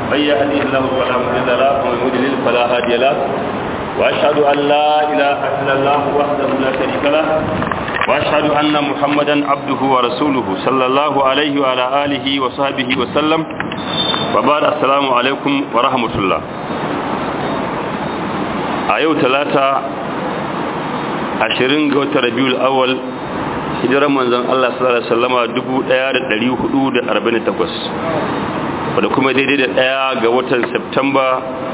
من يهدي الله فلا مضل له ومن يضلل فلا هادي له واشهد ان لا اله الا الله وحده لا شريك له واشهد ان محمدا عبده ورسوله صلى الله عليه وعلى اله وصحبه وسلم وبعد السلام عليكم ورحمه الله a yau talata ashirin ga watan rabiul awal hijirar manzon Allah sallallahu alaihi wasallama 1448 wadda kuma daidai da daya ga watan September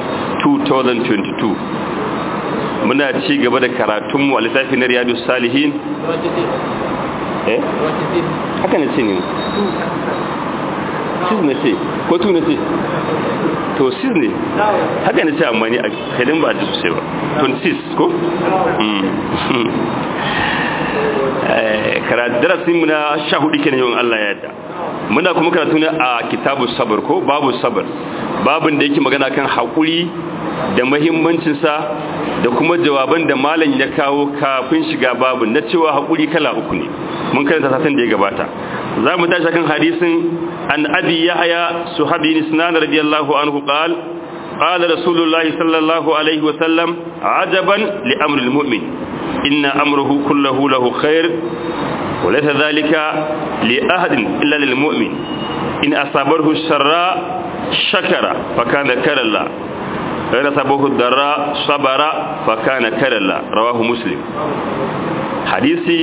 2022 muna ci gaba da karatunmu a littafin na riyadu salihin eh haka ne ce ne sis na ce ko tu na ce to sis ne haka ne ce amma ni a kadin ba a ji sosai ba 26 ko? darasin mu na sha hudu kenan yawan Allah ya yadda muna kuma karatu ne a kitabu sabar ko babu sabar babin da yake magana kan haƙuri da mahimmancinsa da kuma jawaban da malam ya kawo kafin shiga babin na cewa haƙuri kala uku ne mun karanta satin da ya gabata za mu tashi kan hadisin an abi yahya suhabi nisnan radiyallahu anhu qal قال رسول الله صلى الله عليه وسلم عجبا لأمر المؤمن إن أمره كله له خير وليس ذلك لأحد إلا للمؤمن إن أصابره الشراء شكر فكان كر الله غير أصابه الضراء صبر فكان كر الله رواه مسلم حديثي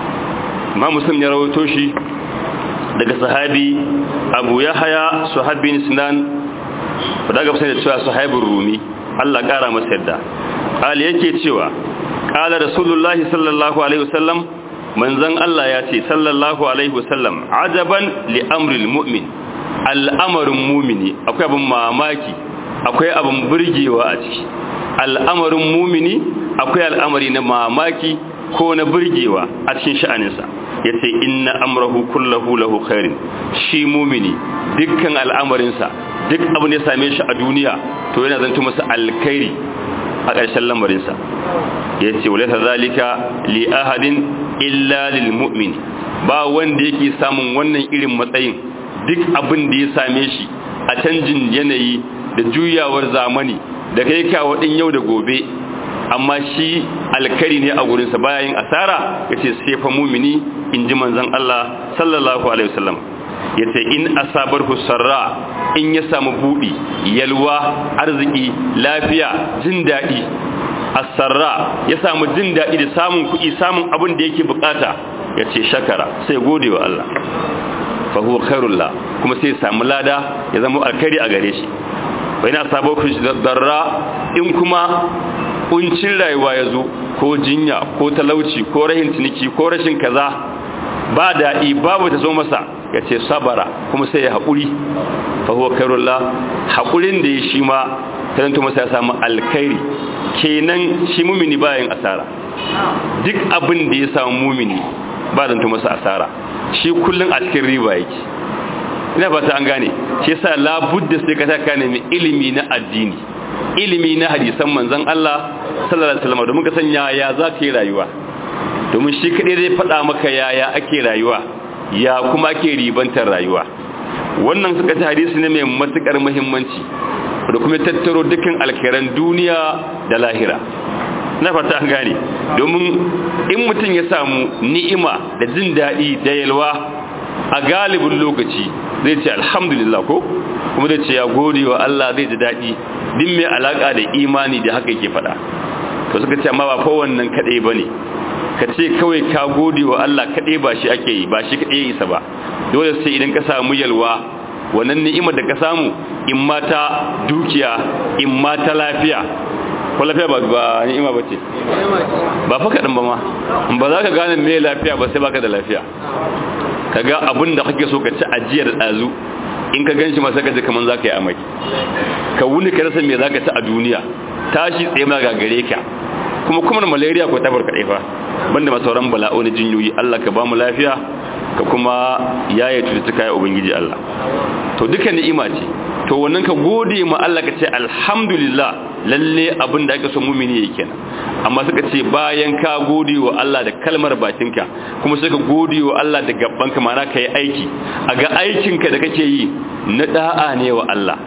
ما مسلم يروي توشي daga sahabi abu yahaya sahabi sinan da ga da cewa sahabin rumi Allah kara masa yadda qali yake cewa qala rasulullahi sallallahu alaihi wasallam manzon Allah ya ce sallallahu alaihi wasallam ajaban li amril mu'min al'amarin mumini akwai abin mamaki akwai abin burgewa a ciki al'amarin mumini akwai al'amari na mamaki ko na burgewa a cikin sha'aninsa ya ce inna amrahu kullahu lahu khairin shi mumini dukkan al'amarinsa duk abin da ya same shi a duniya to yana zanto masa alkhairi a ƙarshen lamarinsa ya ce wale zalika li ahadin illa lil mu'min ba wanda yake samun wannan irin matsayin duk abin da ya same shi a canjin yanayi da juyawar zamani da kai kawo din yau da gobe amma shi alkari ne a gurinsa bayan asara ya ce sai fa mumini in ji manzan Allah sallallahu alaihi wasallam ya ce in asabar sarra in ya samu buɗi yalwa arziki lafiya jin daɗi asarra ya samu jin daɗi da samun kuɗi samun abin da yake bukata ya ce shakara sai gode wa Allah fa huwa khairullah kuma sai samu lada ya zama alkhairi a gare shi bai na sabo darra in kuma kuncin rayuwa ya zo ko jinya ko talauci ko rahin ciniki ko rashin kaza ba daɗi babu ta zo masa ya ce sabara kuma sai ya haƙuri fa huwa khairullah haƙurin da ya shi ma taranto masa ya samu alkhairi kenan shi mumini bayan asara duk abin da ya samu mumini ba zanto masa asara shi kullum a cikin riba yake ina fata an gane shi yasa labudda sai ka taka ne ilimi na addini ilimi na hadisan manzon Allah sallallahu alaihi wasallam domin ka san yaya za ka yi rayuwa domin shi kadai zai faɗa maka yaya ake rayuwa ya kuma ake ribantar rayuwa wannan suka ci hadisi ne mai matukar muhimmanci da kuma tattaro dukkan alkhairan duniya da lahira na fata an gane domin in mutum ya samu ni'ima da jin daɗi da yalwa a galibin lokaci zai ce alhamdulillah ko kuma zai ce ya gode wa Allah zai ji daɗi din mai alaƙa da imani da haka yake faɗa to suka ce amma ba fa wannan kaɗai ba ne ka ce kawai ka gode wa Allah kaɗai ba shi ake yi ba shi kaɗai isa ba dole sai idan ka samu yalwa wannan ni'imar da ka samu in mata dukiya in mata lafiya ko lafiya ba ba ni'ima bace ba fa kadan ba ma ba za ka gane me lafiya ba sai baka da lafiya kaga abin da kake so ka ci ajiyar dazu in ka ganshi ma sai ka ji kaman zaka yi amai ka wuni ka rasa me zaka ci a duniya tashi tsaye ma ga gare ka kuma kuma malaria ko tabar kadai fa banda masauran bala'o na jinyoyi Allah ka ba mu lafiya ka kuma yaye cututtuka ya ubangiji Allah to duka ni'ima ce to wannan ka gode ma Allah ka ce alhamdulillah lalle abin da ake so mumini yake kenan amma suka ce bayan ka gode wa Allah da kalmar bakinka kuma sai ka gode wa Allah da gabanka ma'ana kai aiki a ga aikinka da kake yi na da'a ne wa Allah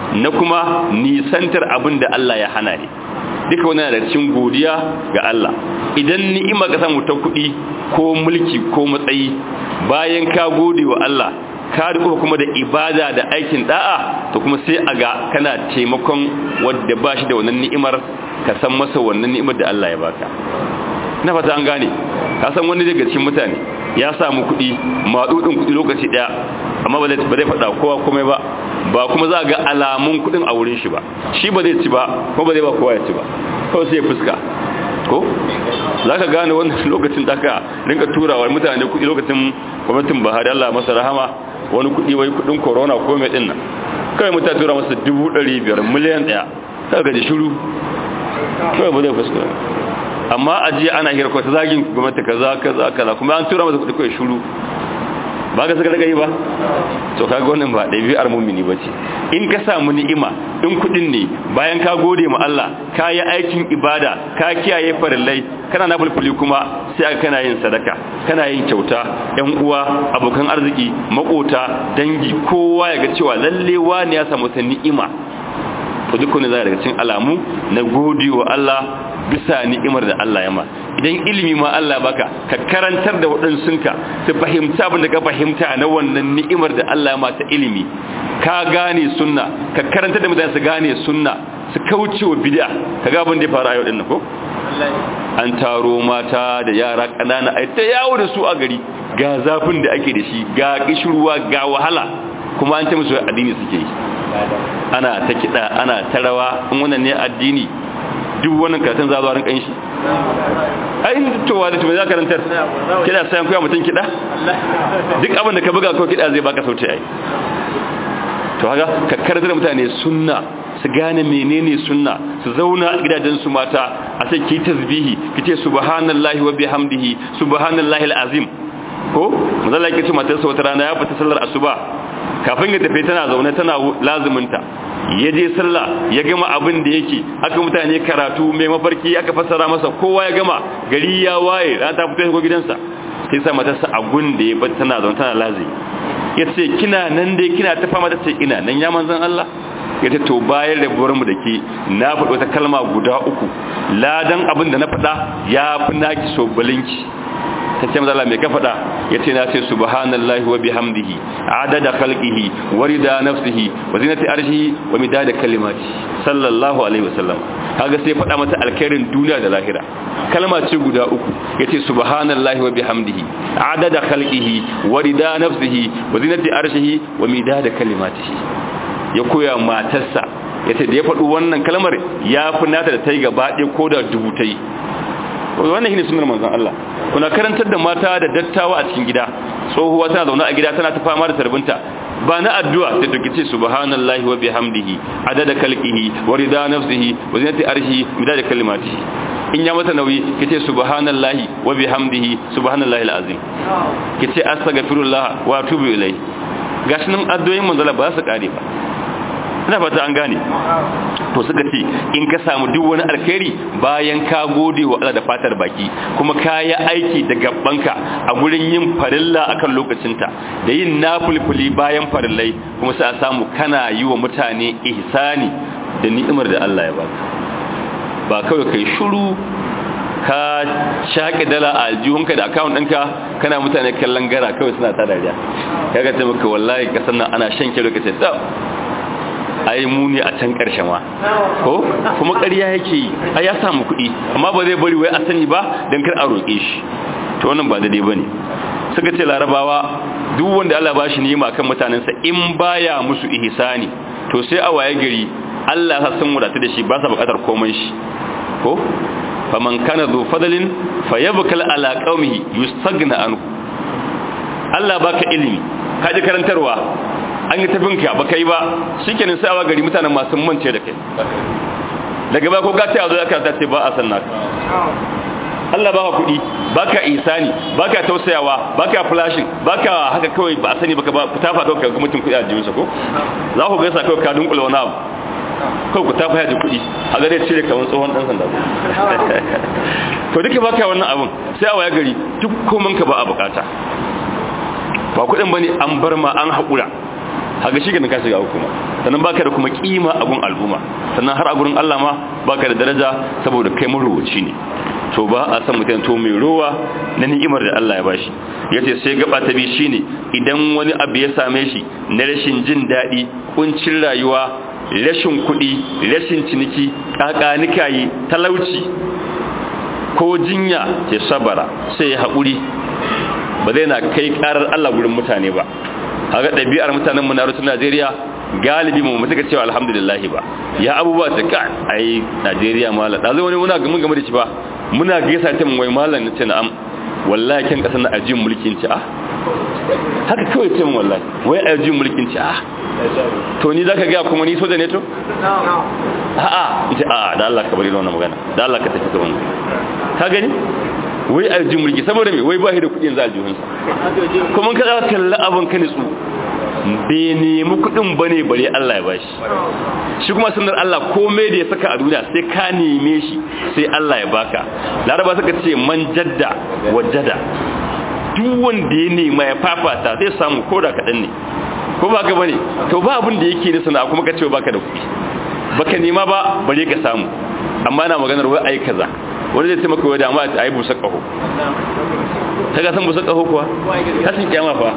na kuma nisantar abin da Allah ya hana ne duka wani da cikin godiya ga Allah idan ni'ima ka samu ta kuɗi ko mulki ko matsayi bayan ka gode wa Allah ka riko kuma da ibada da aikin da'a to kuma sai a ga kana taimakon wanda ba shi da wannan ni'imar ka san masa wannan ni'imar da Allah ya baka na fata an gane ka san wani daga cikin mutane ya samu kuɗi maɗuɗin kuɗi lokaci ɗaya amma ba zai faɗa kowa komai ba ba kuma za ga alamun kuɗin a wurin shi ba shi ba zai ci ba kuma ba zai ba kowa ya ci ba kawai sai ya fuska ko za ka gane wannan lokacin da aka rinka turawa mutane kuɗi lokacin gwamnatin Buhari Allah masa rahama wani kuɗi wai kuɗin corona ko mai ɗin nan kawai mutane tura masa dubu ɗari biyar miliyan ɗaya kawai gaji shiru kawai ba zai fuska amma a jiya ana hira ta zagin gwamnati kaza kaza kaza kuma an tura masa kuɗi kawai shiru ba ka saka daga yi ba to kaga wannan ba ɗabi'ar mumini ba ce in ka samu ni'ima in kuɗin ne bayan ka gode ma Allah ka yi aikin ibada ka kiyaye farillai kana na fulfuli kuma sai aka kana yin sadaka kana yin kyauta yan uwa abokan arziki makota dangi kowa ya ga cewa lalle wani ya samu ta ni'ima to duk wani zai daga cikin alamu na gode wa Allah bisa ni'imar da Allah ya ma idan ilimi ma Allah baka ka karantar da waɗansunka su fahimta abin da ka fahimta na wannan ni'imar da Allah ya ma ta ilimi ka gane sunna ka karantar da mutane su gane sunna su kauce wa bid'a ka ga abin da ya faru a yau din ko an taro mata da yara ƙanana ai ta yawo da su a gari ga zafin da ake da shi ga kishirwa ga wahala kuma an ce musu addini suke yi ana ta kiɗa ana ta rawa in wannan ne addini duk wannan karatun za zuwa rinkan shi ai towa da tumi za ka rantar kiɗa sayan kuya mutum kiɗa duk abin da ka buga ko kiɗa zai baka sauti ai to haka ka karanta da mutane sunna su gane menene sunna su zauna a gidajen su mata a sai ki tasbihi ki ce subhanallahi wa bihamdihi subhanallahi alazim ko manzala yake ce matarsa wata rana ya fita sallar asuba kafin ya tafi tana zaune tana lazuminta ya je sallah ya gama abin da yake aka mutane karatu mai mafarki aka fassara masa kowa ya gama gari ya waye ran ta fito ko gidansa sai sa matarsa a gun da ya bar tana zaune tana lazi ya ce kina nan dai kina ta fama ta ce ina nan ya manzan Allah ya ce to bayan rabuwar mu da ke na faɗi wata kalma guda uku ladan abin da na faɗa ya fi naki so balinki ta ce mazala mai ka faɗa ya ce na ce subhanallahi wa bihamdihi adada khalqihi wa rida nafsihi wa zinati arshihi wa midada kalimati sallallahu alaihi wasallam kaga sai faɗa mata alkhairin duniya da lahira kalma ce guda uku yace subhanallahi wa bihamdihi adada khalqihi wa rida nafsihi wa zinati arshihi wa midada kalimatihi ya koya matarsa yace da ya faɗi wannan kalmar ya fi nata da ta yi gaba ɗaya ko da dubu ta yi wannan shine sunnar manzon Allah kuna karantar da mata da dattawa a cikin gida tsohuwa tana zaune a gida tana ta fama da tarbinta ba na addu'a sai to kice subhanallahi wa bihamdihi adada khalqihi wa rida nafsihi wa zinati arshihi midada kalimatihi in ya mata nauyi kice subhanallahi wa bihamdihi subhanallahi alazim kice astaghfirullah wa atubu ilai gashi nan addu'o'in manzon Allah ba su kare ba ina fata an gane to suka ce in ka samu duk wani alkhairi bayan ka gode wa Allah da fatar baki kuma ka yi aiki da gabbanka a gurin yin farilla akan lokacinta da yin nafulfuli bayan farillai kuma sai a samu kana yi wa mutane ihsani da ni'imar da Allah ya baka ba kawai kai shiru ka shaƙi dala a aljihunka da akawun ɗinka kana mutane kallon gara kawai suna ta dariya kaga ce maka wallahi kasan nan ana shan kiro ka ce ai mu ne a can karshe ma ko kuma ƙarya yake yi ai ya samu kuɗi amma ba zai bari wai a sani ba don kar a roƙe shi to wannan ba daidai bane suka ce larabawa duk wanda Allah ba shi nima kan mutanensa in baya musu ihsani to sai a waye gari Allah ya san wadata da shi ba sa buƙatar komai shi ko faman kana zu fadalin fayabkal ala qaumihi yustagna anhu Allah baka ilimi ka ji karantarwa an yi tafinka ba kai ba shi kenan sai awa gari mutanen masu mance da kai daga ba ko gata a zo aka ta ce ba a sanna Allah baka kuɗi baka isani baka tausayawa baka flashing baka haka kawai ba a sani baka ba ku tafa kawai ga mutum kuɗi a jikinsa ko za ku gaisa kawai ka dunkula wani abu kawai ku tafa yaji kuɗi a gare cire kamar tsohon ɗan sanda to duka baka wannan abun sai a waya gari duk koman ka ba a bukata ba kuɗin bane an bar ma an haƙura haka shi ka shiga hukuma sannan baka da kuma kima a gun al'umma sannan har a gurin Allah ma baka da daraja saboda kai marubuci ne to ba a san mutum to mai rowa na ni'imar da Allah ya bashi yace sai gaba ta bi shine idan wani abu ya same shi na rashin jin daɗi kuncin rayuwa rashin kuɗi rashin ciniki kakanikayi talauci ko jinya ke sabara sai ya haƙuri ba zai na kai ƙarar Allah gurin mutane ba haka ɗabi'ar mutanen mu na rutun Najeriya galibi mu mutuka cewa alhamdulillah ba ya abubuwa ta ka ai Najeriya mala da zai wani muna gamin game da shi ba muna gaisa ta wai malam nace na'am wallahi kin kasan na ajin mulkin ci ah haka kawai ce mun wallahi wai ajin mulkin ci ah to ni zaka ga kuma ni soja ne to a'a ita a'a da Allah ka bari wannan magana da Allah ka tafi gaban ka gani wai aljin mulki saboda me wai ba shi da kudin za aljihunsa kuma ka za kalla abin ka nitsu bai nemi kudin ba ne bare Allah ya bashi shi kuma sunar Allah komai da ya saka a duniya sai ka neme shi sai Allah ya baka laraba suka ce man jadda wajada duk wanda ya nema ya fafata zai samu koda kaɗan ne ko ba ka bane to ba abin da yake da sana'a kuma ka ce baka da kuɗi baka nema ba bare ka samu amma na maganar wai ai kaza wani zai taimaka wa dama a yi busa ƙaho ta gasan busa ƙaho kuwa tashin kyama fa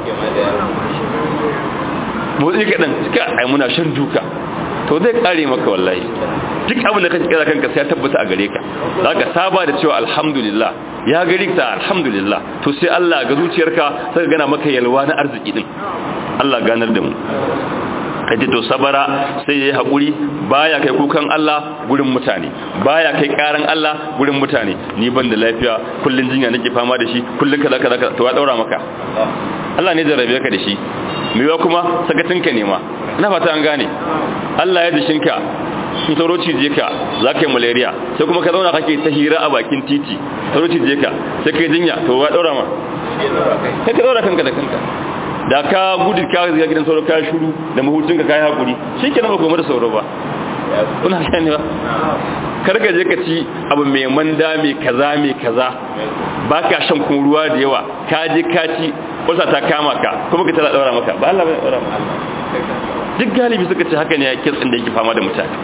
motsi kaɗan cika ai muna shan duka to zai ƙare maka wallahi duk abin da ka kira kanka sai ya tabbata a gare ka za ka saba da cewa alhamdulillah ya gari ta alhamdulillah to sai Allah ga zuciyarka sai gana maka yalwa na arziki din Allah ganar da mu kaji to sabara sai yayi hakuri baya kai kukan Allah gurin mutane baya kai karan Allah gurin mutane ni ban da lafiya kullun jinya nake fama da shi kullun kaza kaza to ya daura maka Allah ne jarrabe ka da shi miwa kuma sakatinka ne ma ina fata an gane Allah ya dishinka in sauro cije ka za ka yi malaria sai kuma ka zauna kake ta hira a bakin titi sauro cije ka sai ka yi jinya to ya daura ma sai ka daura kanka da kanka da ka gudu ka ga gidan sauro ka shuru da mahutun ka kai hakuri shikenan ba kuma da sauro ba kuna gane ba kar ka je ka ci abu mai manda mai kaza mai kaza ba ka shan kun ruwa da yawa ka je ka ci wasa ta kama ka kuma ka tana daura maka ba Allah bai daura maka duk galibi suka ce haka ne ya kitsin da yake fama da mutane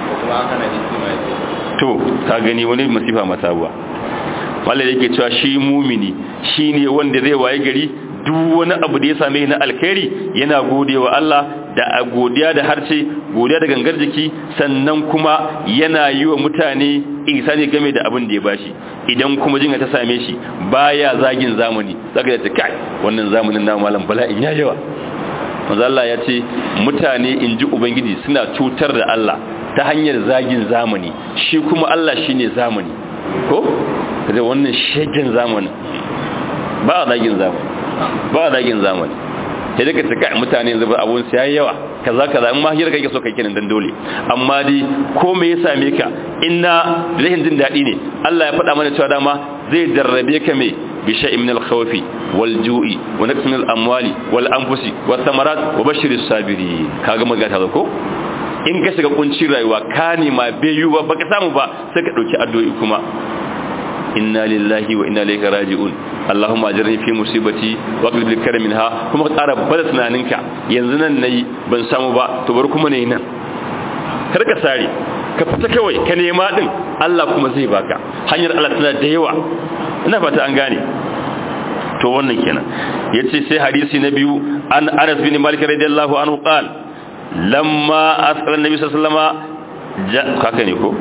to ka gani wani masifa masabuwa wallahi yake cewa shi mumini shine wanda zai waye gari duk wani abu da ya same na alkhairi yana godewa Allah da godiya da harce godiya da gangar jiki sannan kuma yana yi wa mutane ihsani game da abin da ya bashi idan kuma jinga ta same shi baya zagin zamani zaka ta kai wannan zamanin na malam bala'in ya yawa manzo Allah ya ce mutane inji ubangiji suna cutar da Allah ta hanyar zagin zamani shi kuma Allah shine zamani ko kaje wannan shegen zamani ba zagin zamani ba zagin zamani sai daga cika mutane yanzu ba abun sai yawa kaza kaza in ma hira kake so kai kenan dan dole amma dai ko me ya same ka inna rahin jin dadi ne Allah ya faɗa mana cewa dama zai jarrabe ka me bi shay'in min al-khawf wal ju'i wa naqsin al-amwali wal anfusi was thamarat wa bashiris sabirin kaga magana ta ko in ka shiga kuncin rayuwa ka nema bai yi ba baka samu ba sai ka dauki addu'o'i kuma inna lillahi wa inna ilaihi raji'un Allahumma ajirni fi musibati wa qlib li karam minha kuma ka tsara bada tunaninka yanzu nan nayi ban samu ba to bar kuma ne nan kar ka sare ka fita kawai ka nema din Allah kuma zai baka hanyar Allah tana da yawa ina fata an gane to wannan kenan yace sai hadisi na biyu an Anas bin Malik radiyallahu anhu qala lamma asqala nabi sallallahu alaihi wasallam haka ne ko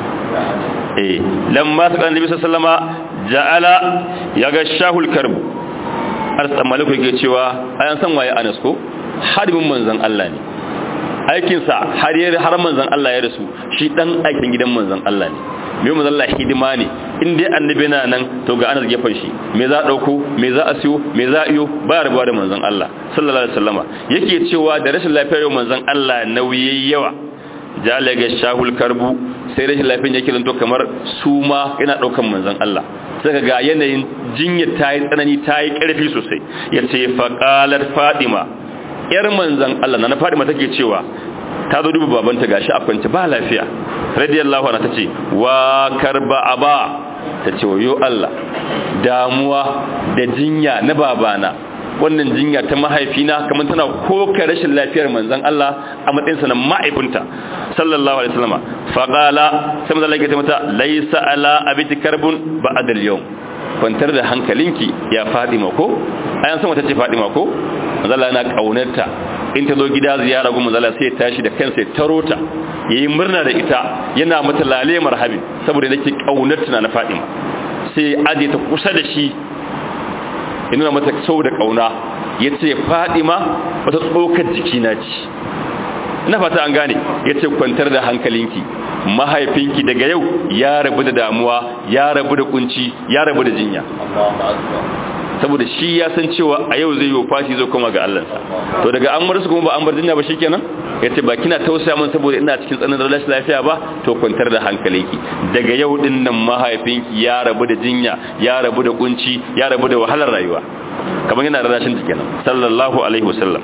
eh lamma asqala nabi sallallahu alaihi wasallam ja'ala yaga shahul karb arsa maliku yake cewa ayan san waye Anas ko harbin manzon Allah ne aikin sa har yar har manzon Allah ya rasu shi dan aikin gidan manzon Allah ne me manzon Allah hidima ne in dai annabi na nan to ga Anas gefan shi me za dauko me za a siyo me za a iyo ba rabuwa da manzon Allah sallallahu alaihi wasallama yake cewa da rashin lafiyar manzon Allah nauyi yawa jalaga shahul karbu sai rashin lafiyar yake zanto kamar suma yana daukan manzon Allah saka ga yanayin jinya ta yi tsanani ta yi ƙarfi sosai ya ce faƙalar fadima ‘yar manzan Allah na fadima take cewa ta zo duba babanta gashi a kwance ba lafiya radiyallahu ana ta ce wa karba aba ta ce wayo Allah damuwa da jinya na babana wannan jinya ta mahaifina kamar tana koka rashin lafiyar manzon Allah a matsayinsa na mahaifinta sallallahu alaihi wasallam fa qala sai manzon Allah ya ce mata laysa ala abiti karbun ba'da al-yawm kwantar da hankalinki ya Fadima ko ayan san wata ce Fadima ko manzon Allah yana kaunarta in ta zo gida ziyara gun manzon Allah sai ya tashi da kansa ya taro ta yayi murna da ita yana mata lale marhabi saboda nake kaunarta na Fadima sai aje ta kusa da shi ya nuna mata sau da kauna ya ce fadima wata tsokar jikina ce ina fata an gane ya ce kwantar da hankalinki mahaifinki daga yau ya rabu da damuwa ya rabu da kunci ya rabu da jinya saboda shi ya san cewa a yau zai yi fashi zai koma ga Allahnsa to daga an marsu kuma ba an bar jinya ba shikenan yace ba kina tausaya min saboda ina cikin tsananin rashin lafiya ba to kwantar da hankalinki daga yau din nan mahaifinki ya rabu da jinya ya rabu da kunci ya rabu da wahalar rayuwa kamar yana da rashin kenan sallallahu alaihi wasallam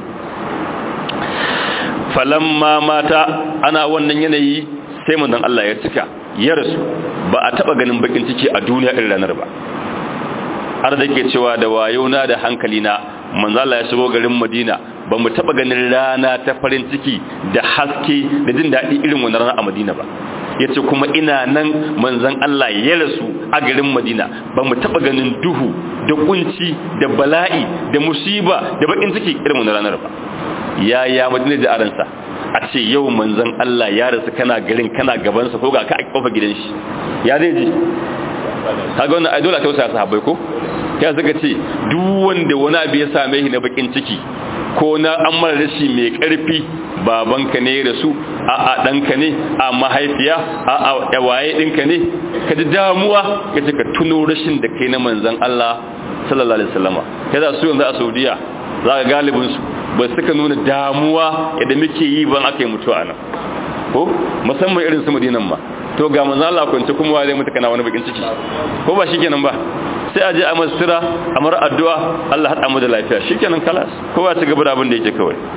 falamma mata ana wannan yanayi sai manzon Allah ya cika ya rasu ba a taba ganin bakin ciki a duniya irin ranar ba har da ke cewa da wayona da hankalina manzo Allah ya shigo garin Madina ba mu taba ganin rana ta farin ciki da haske da jin daɗi irin wannan rana a Madina ba yace kuma ina nan manzon Allah ya rasu a garin Madina ba mu taba ganin duhu da kunci da bala'i da musiba da bakin ciki irin wannan ranar ba ya ya Madina da aransa a ce yau manzon Allah ya rasu kana garin kana gabansa ko ga ka a kofar gidan shi ya zai ji kaga wannan ai dole a tausaya sahabbai ko ya suka ce duk wanda wani abu ya same shi na bakin ciki ko na an mara rashi mai karfi babanka ne da su a a danka ne a mahaifiya a a waye dinka ne ka ji damuwa ka ce ka tuno rashin da kai na manzon Allah sallallahu alaihi wasallama kaza su yanzu a Saudiya za ka galibin su ba suka nuna damuwa yadda muke yi ban aka yi mutuwa nan ko musamman irin su Madinan ma to ga manzo Allah kwance kuma wa zai mutu kana wani bakin ciki ko ba shikenan ba sai aje a masira a mar addu'a Allah hada mu da lafiya shikenan kalas kowa ci gaba da abin da yake kawai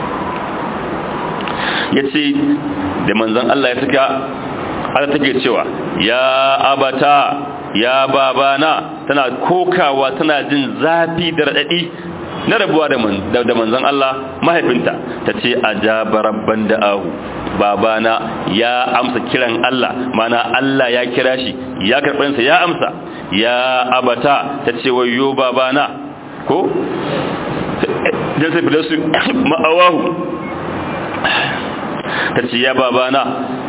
yace da manzon Allah ya tuka har take cewa ya abata ya babana tana kokawa tana jin zafi da radadi na rabuwa da manzon Allah mahaifinta ta ce a jabarabban da'ahu babana ya amsa kiran Allah mana Allah ya kira shi ya karɓansa ya amsa ya abata ta ce wayo babana ko jan sai filasu ma'awahu ta ce ya babana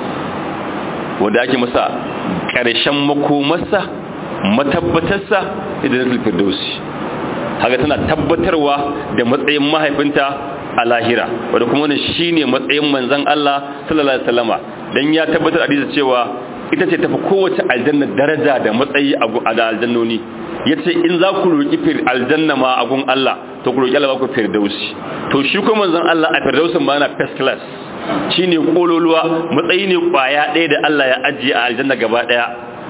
wanda ake masa ƙarshen makomarsa matabbatarsa idan zai firdausi haka tana tabbatarwa da matsayin mahaifinta a lahira wadda kuma wani shine matsayin manzan Allah sallallahu alaihi wasallama dan ya tabbatar hadisi cewa ita ce tafi kowace aljanna daraja da matsayi a da aljannoni yace in za ku roki fir aljanna ma a gun Allah to ku roki Allah ku firdausi to shi kuma manzan Allah a firdausin ma yana first class shine kololuwa matsayi ne kwaya ɗaya da Allah ya ajiye a aljanna gaba ɗaya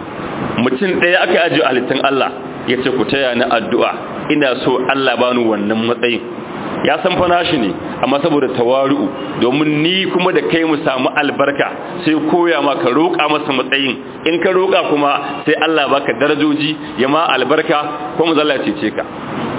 mutum ɗaya aka ajiye a halittun Allah yace ku taya ni addu'a ina so Allah bani wannan matsayin ya san fa nashi ne amma saboda tawaru'u domin ni kuma da kai mu samu albarka sai koya ma ka roƙa masa matsayin in ka roƙa kuma sai Allah baka darajoji ya ma albarka ko mu zalla cece ka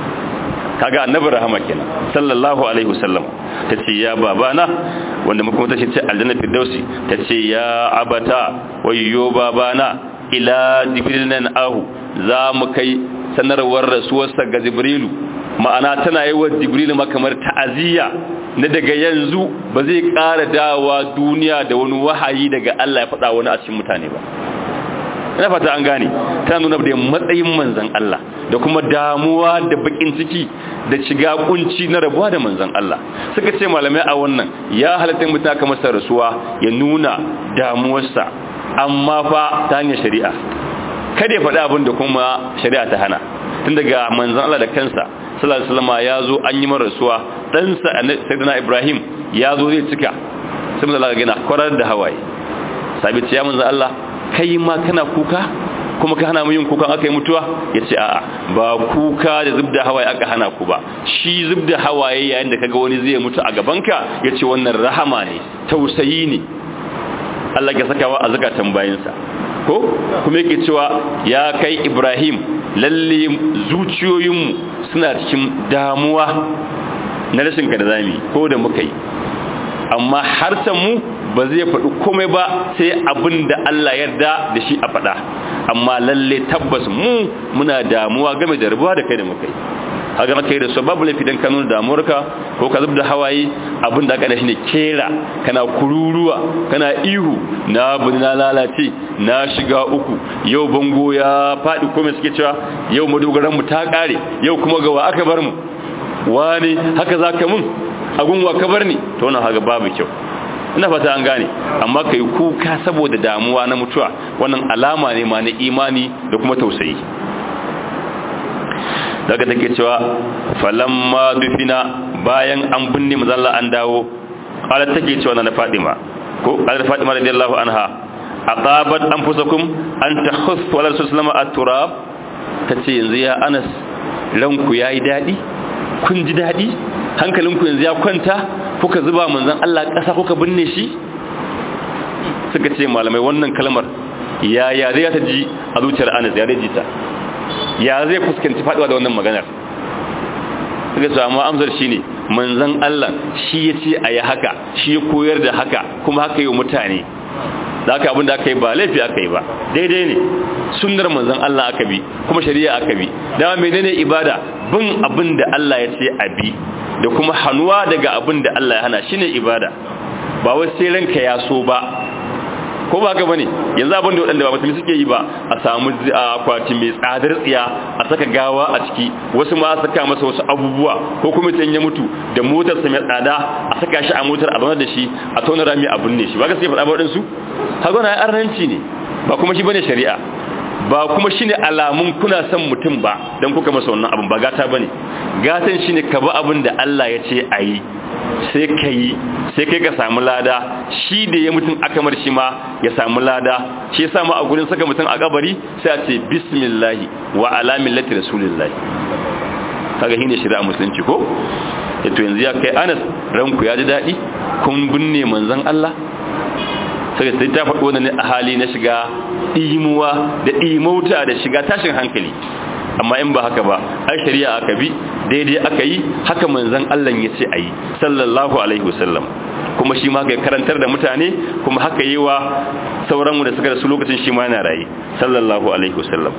kaga annabi rahama kenan sallallahu alaihi wasallam tace ya babana wanda muka tace ce aljanna firdausi tace ya abata wayyo babana ila jibril nan ahu za mu kai sanarwar rasuwarsa ga jibrilu ma'ana tana yi wa jibrilu makamar ta'aziyya na daga yanzu ba zai ƙara dawa duniya da wani wahayi daga Allah ya faɗa wani a cikin mutane ba ina fata an gane tana nuna da matsayin manzan Allah da kuma damuwa da bakin ciki da shiga kunci na rabuwa da manzan Allah suka ce malamai a wannan ya halatta mutum aka masa rasuwa ya nuna damuwarsa amma fa ta hanyar shari'a kada ya faɗi abin da kuma shari'a ta hana tun daga manzan Allah da kansa sallallahu alaihi wasallam ya zo an yi mara rasuwa ɗansa sayyidina Ibrahim ya zo zai cika sai manzan Allah gina kwarar da hawaye sabi ce ya manzan Allah kai ma kana kuka kuma ka hana mu yin kuka aka yi mutuwa ya ce a'a ba kuka da zubda hawaye aka hana ku ba shi zubda hawaye yayin da kaga wani zai mutu a gabanka ya ce wannan rahama ne tausayi ne Allah ya sakawa a zakatan bayinsa ko kuma yake cewa ya kai Ibrahim lalle zuciyoyinmu suna cikin damuwa na rashin ka da zami ko da muka yi amma harsan mu ba zai faɗi komai ba sai abin da Allah yarda da shi a faɗa amma lalle tabbas mu muna damuwa game da rubuwa da kai da muka yi haka maka yi da su babu laifi don ka nuna damuwarka ko ka zub da hawaye abin da aka da shi ne kera kana kururuwa kana ihu na bin na lalace na shiga uku yau bango ya faɗi komai suke cewa yau madogaran mu ta ƙare yau kuma gawa aka bar mu wani haka za ka mun agunwa ka bar ni to wannan haka babu kyau ina fata an gane amma kai kuka saboda damuwa na mutuwa wannan alama ne ma na imani da kuma tausayi daga take cewa falamma dufina bayan an binne mazalla an dawo qala take cewa na Fatima ko qala Fatima radiyallahu anha aqabat anfusakum an takhussu ala rasulullah at-turab tace yanzu ya Anas ranku yayi dadi kun ji dadi hankalinku yanzu ya kwanta kuka zuba manzon Allah ƙasa kuka binne shi suka ce malamai wannan kalmar ya ya zai ta ji a zuciyar Anas ya zai ji ta ya zai fuskanci faduwa da wannan maganar suka ce amma amsar shine manzon Allah shi ya ce a yi haka shi ya koyar da haka kuma haka yi mutane da aka abin da aka yi ba laifi aka yi ba daidai ne sunnar manzon Allah aka bi kuma shari'a aka bi dama menene ibada bin abin da Allah ya ce a bi da kuma hannuwa daga abin da Allah ya hana shine ibada ba wai sai ranka ya so ba ko ba haka bane yanzu abin da waɗanda ba musulmi suke yi ba a samu akwati mai tsadar tsiya a saka gawa a ciki wasu ma saka masa wasu abubuwa ko kuma sai ya mutu da motar sa mai tsada a saka shi a motar a da shi a tona rami a binne shi ba ga sai faɗa ba waɗansu haka na arnanci ne ba kuma shi bane shari'a ba kuma shine alamun kuna son mutum ba dan kuka masa wannan abin ba gata bane gatan shine ka bi abin da Allah ya ce ayi sai ka yi sai kai ka samu lada shi da ya mutum aka mar shi ma ya samu lada shi yasa ma a gurin saka mutum a kabari sai a ce bismillahi wa ala millati rasulillahi kaga shine shari'a musulunci ko to yanzu ya kai Anas ranku ya ji dadi kun binne manzon Allah sai sai ta faɗo wannan a hali na shiga imuwa da imauta da shiga tashin hankali amma in ba haka ba ai shari'a aka bi daidai aka yi haka manzon Allah ya ce ayi sallallahu alaihi wasallam kuma shi ma ga karantar da mutane kuma haka yi wa sauran mu da suka rasu lokacin shi ma yana rayi sallallahu alaihi wasallam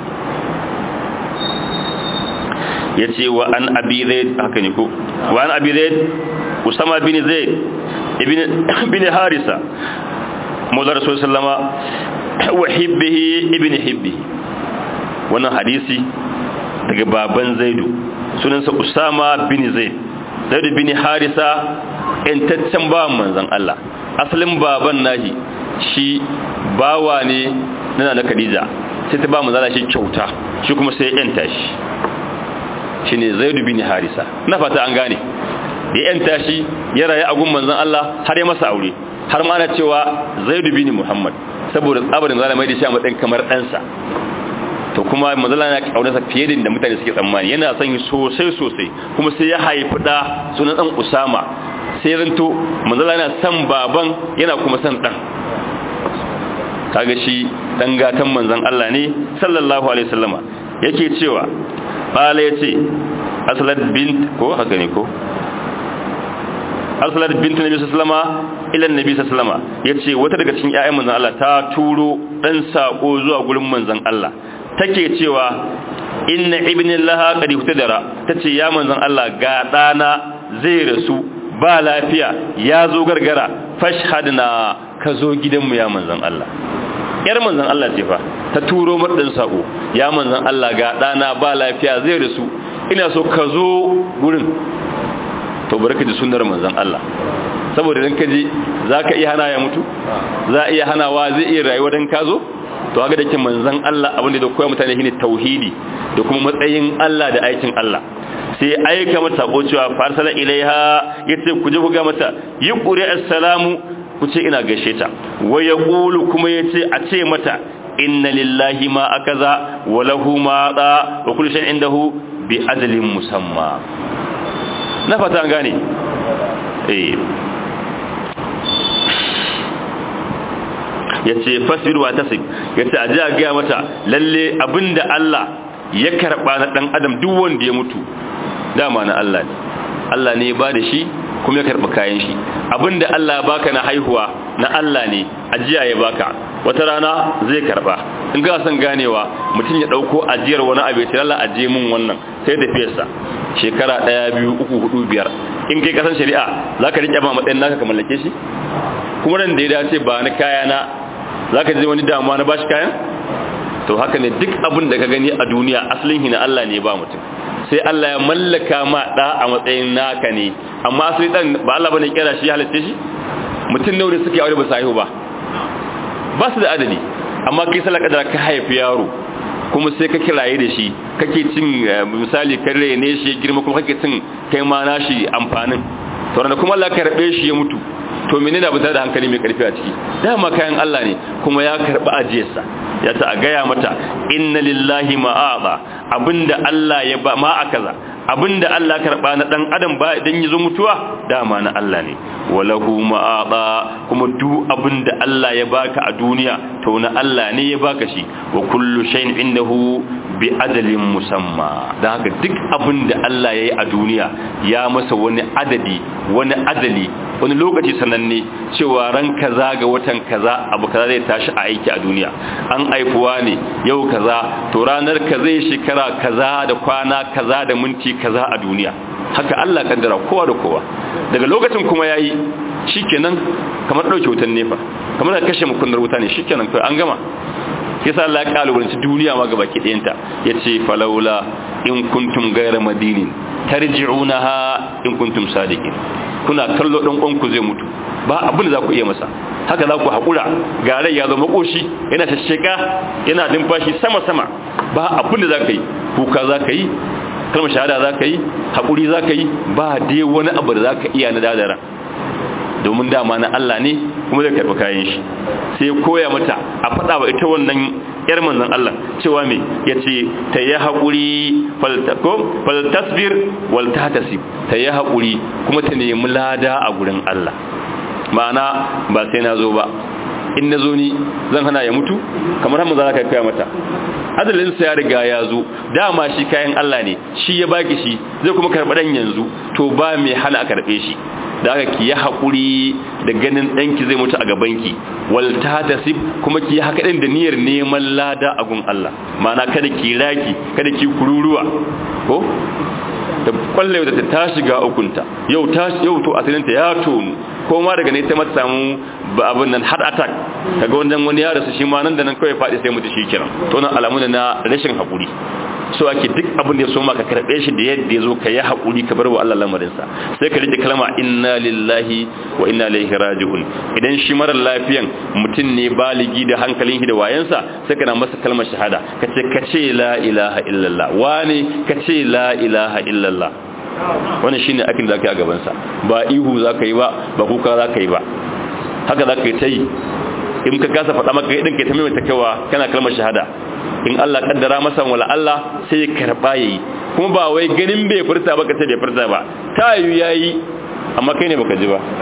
yace wa an abi zaid haka ne ko wa an abi zaid usama bin zaid ibn ibn harisa mawla rasul sallama wa hibbihi ibn hibbihi wannan hadisi daga baban zaidu sunansa usama bin zaid zaidu bin harisa intaccen bawan manzon Allah asalin baban nahi shi bawa ne na na Khadija sai ta ba manzon shi kyauta shi kuma sai ya yanta shi shine zaidu bin harisa na fata an gane da yanta shi ya rayu a gun manzon Allah har ya masa aure har ma ana cewa zaidu bin muhammad saboda tsabarin zalamai da shi a matsayin kamar ɗansa to kuma manzala yana kaunarsa fiye da inda mutane suke tsammani yana son sosai sosai kuma sai ya haifi da sunan dan Usama sai ranto manzala yana son baban yana kuma son dan kaga shi dan gatan manzon Allah ne sallallahu alaihi wasallama yake cewa qala yace aslat bint ko haka ne ko aslat bint nabi sallama ila nabi sallama yace wata daga cikin ƴaƴan manzon Allah ta turo dan sako zuwa gurin manzon Allah take cewa inna ibnillaha qad ihtadara tace ya manzon Allah ga dana zai rasu ba lafiya ya zo gargara fashhadna ka zo gidanmu ya manzon Allah yar manzon Allah ce fa ta turo madan sako ya manzon Allah ga dana ba lafiya zai rasu ina so ka zo gurin to barka da sunnar manzon Allah saboda dan kaji zaka iya hana ya mutu za iya hanawa zai iya rayuwa dan ka zo to haka da ke manzan Allah abinda da koya mutane shine tauhidi da kuma matsayin Allah da aikin Allah sai aika mata sako cewa farsala ilaiha yace ku je ku ga mata yi quri assalamu ku ce ina gaishe ta wa yaqulu kuma yace a ce mata inna lillahi ma akaza wa lahu ma da wa kullu shay'in indahu bi adlin musamma na fata an gane eh ya ce fasirwa ta sig ya ce a ji a gaya mata lalle abinda Allah ya karɓa na ɗan adam duk wanda ya mutu dama na Allah ne Allah ne ya ba da shi kuma ya karɓi kayan shi abinda Allah ya baka na haihuwa na Allah ne ajiya ya baka wata rana zai karɓa in ga son ganewa mutum ya ɗauko ajiyar wani abu ya Allah ajiye mun wannan sai da fiyarsa shekara ɗaya biyu uku hudu biyar in kai kasan shari'a za ka riƙe ma matsayin naka ka mallake shi kuma nan da ya dace ba na kaya na za ka ji wani damuwa na bashi kayan to haka ne duk abin da ka gani a duniya asalin hina Allah ne ba mutum sai Allah ya mallaka ma da a matsayin naka ne amma asali dan ba Allah bane kira shi halitta shi mutum nawa ne suke aure ba su haihu ba ba su da adadi amma kai salaka da ka haifi yaro kuma sai ka kiraye da shi kake cin misali ka rene shi girma kuma kake cin kai ma nashi amfanin to da kuma Allah ka rabe shi ya mutu to menene abin da hankali mai karfi a ciki dama kayan Allah ne kuma ya karba ajiyarsa ya ta gaya mata inna lillahi ma'aba abinda Allah ya ba ma akaza abinda Allah karba na dan adam ba idan yazo mutuwa dama na Allah ne walahu ma'aba kuma duk abinda Allah ya baka a duniya to na Allah ne ya baka shi wa kullu shay'in indahu bi ajalin musamma dan haka duk abinda Allah yayi a duniya ya masa wani adadi wani adali wani lokaci sananne cewa ran kaza ga watan kaza abu kaza zai tashi a aiki a duniya an aifuwa ne yau kaza to ranar ka zai shekara kaza da kwana kaza da minti kaza a duniya haka Allah kaddara kowa da kowa daga lokacin kuma yayi shikenan kamar dauke wutan nefa kamar da kashe mukunnar wuta ne shikenan kai an gama yasa Allah ya kalubalanci duniya ma gaba kidayenta yace falaula in kuntum ghayra madinin tarji'unaha in kuntum sadiqin kuna kallo dan uwanku zai mutu ba abin da za ku iya masa haka za ku haƙura ga rai ya zama ƙoshi yana shasheka yana numfashi sama-sama ba abin da za ka yi kuka za ka yi kalmar shahada za ka yi haƙuri za ka yi ba dai wani abu da za ka iya na dadara domin dama na Allah ne kuma zai karɓi kayan shi sai koya mata a faɗa wa ita wannan yar manzon Allah cewa me yace ta yi haƙuri faltako faltasbir wal tahtasib ta yi haƙuri kuma ta nemi lada a gurin Allah ma'ana ba sai na zo ba in na zo ni zan hana ya mutu kamar hamza za ka kaya mata adalinsa ya riga ya zo dama shi kayan Allah ne shi ya baki shi zai kuma karɓi ɗan yanzu to ba mai hana a karɓe shi da aka ki yi haƙuri da ganin ɗanki zai mutu a gabanki wal ta tasib kuma ki yi haka ɗin da niyyar neman lada a gun Allah ma'ana kada ki raki kada ki kururuwa ko ta kwalle da ta shiga ukunta yau ta yau to asirinta ya tonu ko ma daga ne ta mata samu abin nan heart attack kaga wannan wani ya rasu shi ma nan da nan kawai faɗi sai mutu shi kiran to nan alamu na rashin haƙuri so ake duk abin da ya so maka karɓe shi da yadda ya zo ka yi haƙuri ka bar wa Allah lamarinsa sai ka rike kalma inna lillahi wa inna ilaihi raji'un idan shi mara lafiyan mutum ne baligi da hankalin shi da wayansa sai kana masa kalmar shahada ka ce ka ce la ilaha illallah wani ka ce la ilaha illallah wannan shine akin da zaka yi a gaban sa ba ihu zaka yi ba ba kuka zaka yi ba haka zaka yi tai in ka kasa faɗa maka idan kai ta mai ta kawa kana kalmar shahada in Allah kaddara masa wala Allah sai ya karba yayi kuma ba wai ganin bai furta ba kace bai furta ba ta yi yayi amma kai ne baka ji ba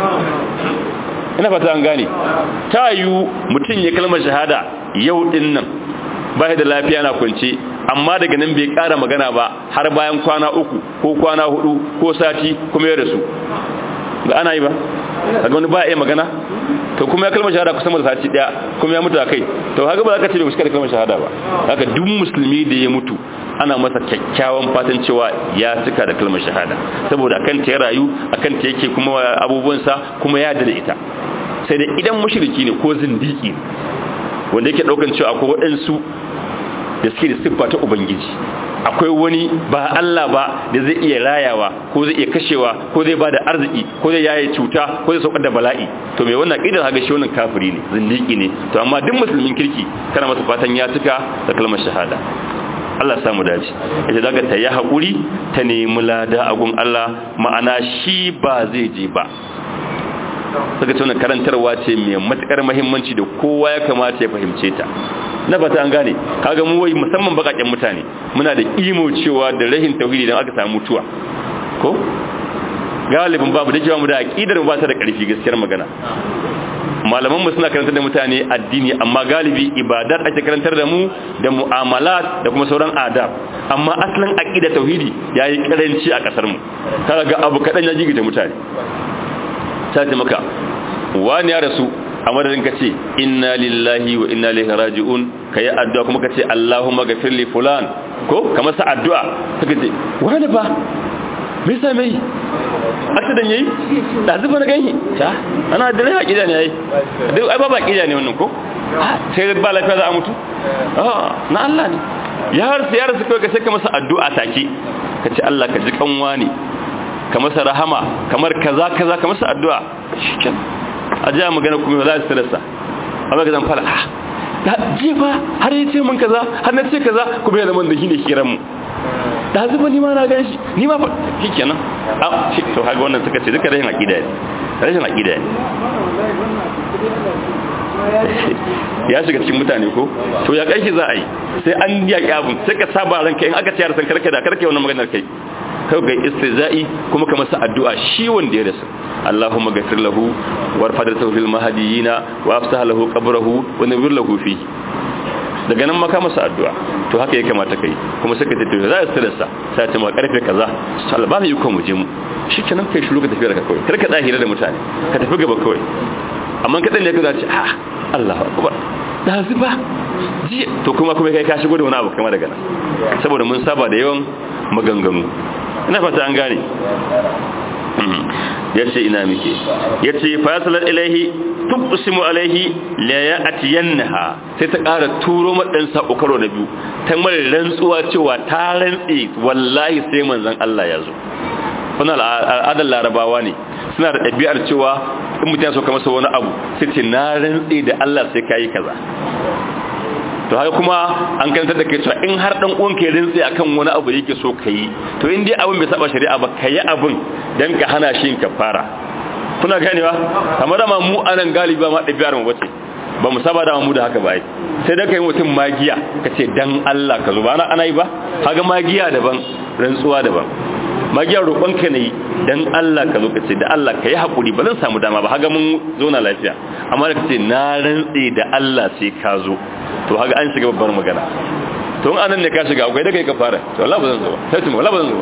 ina fata an gane ta yi mutum ya kalmar shahada yau din nan ba da lafiya na kwance amma daga nan bai ƙara magana ba har bayan kwana uku ko kwana hudu ko sati kuma ya rasu ga ana yi ba daga wani ba iya magana to kuma ya kalmar shahada kusan da sati daya kuma ya mutu a kai to haka ba za ka ce bai da kalmar shahada ba haka duk musulmi da ya mutu ana masa kyakkyawan fatan cewa ya cika da kalmar shahada saboda akan ta ya rayu akan ta yake kuma abubuwansa kuma ya da ita sai da idan mushriki ne ko zindiki wanda yake daukan cewa akwai waɗansu da suke da siffa ta ubangiji akwai wani ba Allah ba da zai iya rayawa ko zai iya kashewa ko zai bada arziki ko zai yaye cuta ko zai saukar da bala'i to mai wannan kidar haga shi wannan kafiri ne zindiki ne to amma duk musulmin kirki kana masa fatan ya tuka da kalmar shahada Allah samu dace ita daga ta yi hakuri ta nemi lada a gun Allah ma'ana shi ba zai je ba saka ce wannan karantarwa ce mai matukar muhimmanci da kowa ya kamata ya fahimce ta na fata an gane kaga mu wai musamman bakakken mutane muna da imo cewa da rahin tauhidi dan aka samu mutuwa ko galibin babu da cewa mu da aqidar ba ta da karfi gaskiyar magana malaman mu suna karantar da mutane addini amma galibi ibadat ake karantar da mu da mu'amalat da kuma sauran adab amma asalin aqida tauhidi yayi karanci a kasar mu kaga ga abu kadan ya jigita mutane sai maka wani ya rasu a madadin ka ce inna lillahi wa inna ilaihi raji'un ka yi addu'a kuma ka ce Allahumma gafir li fulan ko ka masa addu'a suka ce wani ba me yasa mai accident yayi da zuba na gani ta ana da rai hakida ne yayi dai ai ba ba hakida ne wannan ko sai ba lafiya za a mutu ah na Allah ne ya har sai ya rasu kai ka sai ka masa addu'a take ka ce Allah ka ji kanwa ne ka masa rahama kamar kaza kaza ka masa addu'a shikenan a jiya magana kuma za su rasa amma ga zan fara da jefa har yi ce mun kaza har na ce kaza kuma ya zama da shi ne kiran mu da zuba ni ma na gan shi ni ma fa shi kenan a shi to haka wannan suka ce duka rashin aqida ne rashin aqida ne ya shiga cikin mutane ko to ya kai za a yi sai an yaƙi abun sai ka saba ranka in aka ce san karka da karka wannan maganar kai kai ga istizai kuma ka masa addu'a shi wanda ya rasu Allahumma ghafir lahu warfadhu fil mahdiyina wa afsah lahu qabrahu wa nawwir lahu fi daga nan maka masa addu'a to haka ya kamata kai kuma sai ka tafi za ka tsira sa sai ta ma karfe kaza Allah ba mu yi ko mu je mu shikenan kai shiru ka tafi da kawai kar ka tsahira da mutane ka tafi gaba kawai amma kadan ne ka zaci ah Allahu akbar da zuba ji to kuma kuma kai ka shigo da wani abu kamar daga nan saboda mun saba da yawan maganganu ina fata an gane ya ce ina muke ya ce fasalar ilaihi tuqsimu alaihi la ya'tiyanha sai ta ƙara turo madan sako karo na biyu ta mara rantsuwa cewa ta rantsi wallahi sai manzon Allah ya zo wannan al'adar larabawa ne suna da ɗabi'ar cewa in mutum ya so ka masa wani abu sai ce na rantsi da Allah sai kayi kaza to haka kuma an kanta da kai cewa in har dan uwan ke rintsi akan wani abu yake so kai to in dai abin bai saba shari'a ba kai abin dan ka hana shi kafara kuna ganewa kamar ma mu anan galibi ma dabiyar mu bace ba mu saba da mu da haka ba ai sai da kai mutum magiya kace dan Allah ka zo ba ana yi ba kaga magiya daban rantsuwa daban magiyar roƙon ka ne dan Allah ka zo kace da Allah ka yi hakuri ba zan samu dama ba haga mun zo na lafiya amma da kace na rantsi da Allah sai ka zo to haka an shiga babbar magana to in anan ne ka shiga akwai da kai ka fara to Allah ba zan zo sai tuma Allah ba zan zo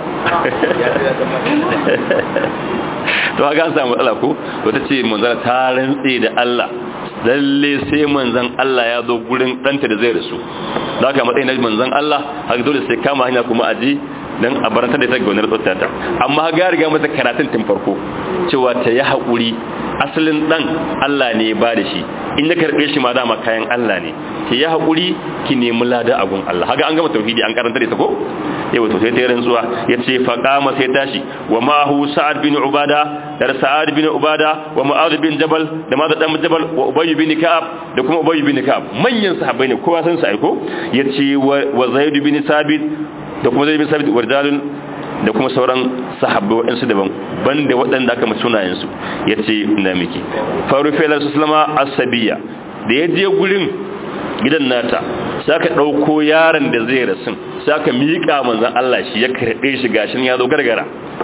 to haka an samu matsala ko to ta ce manzara ta rantse da Allah lalle sai manzan Allah ya zo gurin danta da zai rasu da haka matsayin manzan Allah haka dole sai kama hanya kuma aji dan a barantar da ta ga wannan tsottata amma ga riga mata karatun tun farko cewa ta yi haƙuri asalin dan Allah ne ba da shi in ya karbe shi ma dama kayan Allah ne ki yi haƙuri ki nemi lada a gun Allah haka an gama tauhidi an karanta da ita ko yawa to sai ta yi rantsuwa ya ce faƙama sai tashi wa ma'ahu sa'ad bin ubada da sa'ad bin ubada wa mu'adh bin jabal da ma'adh dan jabal wa ubay bin ka'ab da kuma ubay bin ka'ab manyan sahabbai ne kowa san su aiko yace wa zaid bin sabit da kuma zaid bin sabit warjalun da kuma sauran sahabbai waɗansu daban banda waɗanda aka mace sunayensu ya ce na miki faru felar su salama asabiya da ya je gurin gidan nata sai aka ɗauko yaron da zai rasun sai aka miƙa manzan Allah shi ya karɓe shi gashin ya zo gargara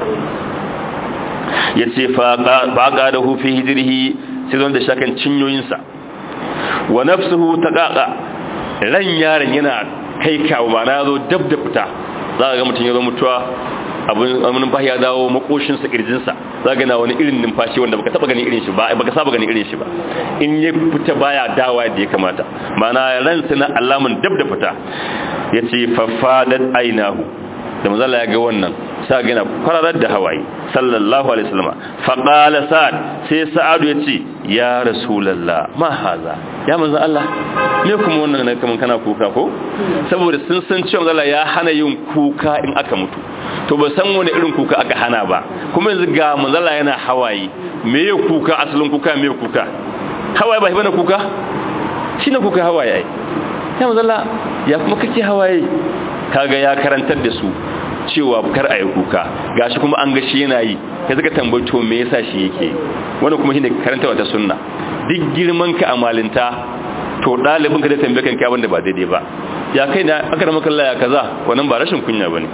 ya ce faƙa da hufi hijirhi sai zon da shakan cinyoyinsa wa nafsuhu ta ƙaƙa ran yaron yana kai kawo ma na zo dab da fita za a ga mutum ya zo mutuwa abin numfashi ya dawo makoshinsa kirjinsa za ga na wani irin numfashi wanda baka taba gani irin shi ba baka saba gani irin shi ba in ya fita baya dawa da ya kamata mana ransa na alamun dab da fita yace fafadat ainahu da manzala ya ga wannan sa gina kwararar da hawaye sallallahu alaihi wasallam fa qala sa'ad sai sa'adu yace ya rasulullah ma haza ya manzo Allah me kuma wannan ne kaman kana kuka ko saboda sun san cewa Allah ya hana yin kuka in aka mutu to ba san wani irin kuka aka hana ba kuma yanzu ga manzo Allah yana hawaye me ya kuka asalin kuka me ya kuka hawaye ba bane kuka shine kuka hawaye ya manzo Allah ya kuma kake hawaye kaga ya karantar da su cewa kar a yi kuka gashi kuma an gashi yana yi ya zaka tambato me yasa shi yake wannan kuma shine karanta wata sunna duk girman ka a malinta to dalibin ka da tambaye kan kai wanda ba daidai ba ya kai da aka rama kallaya ya kaza wannan ba rashin kunya bane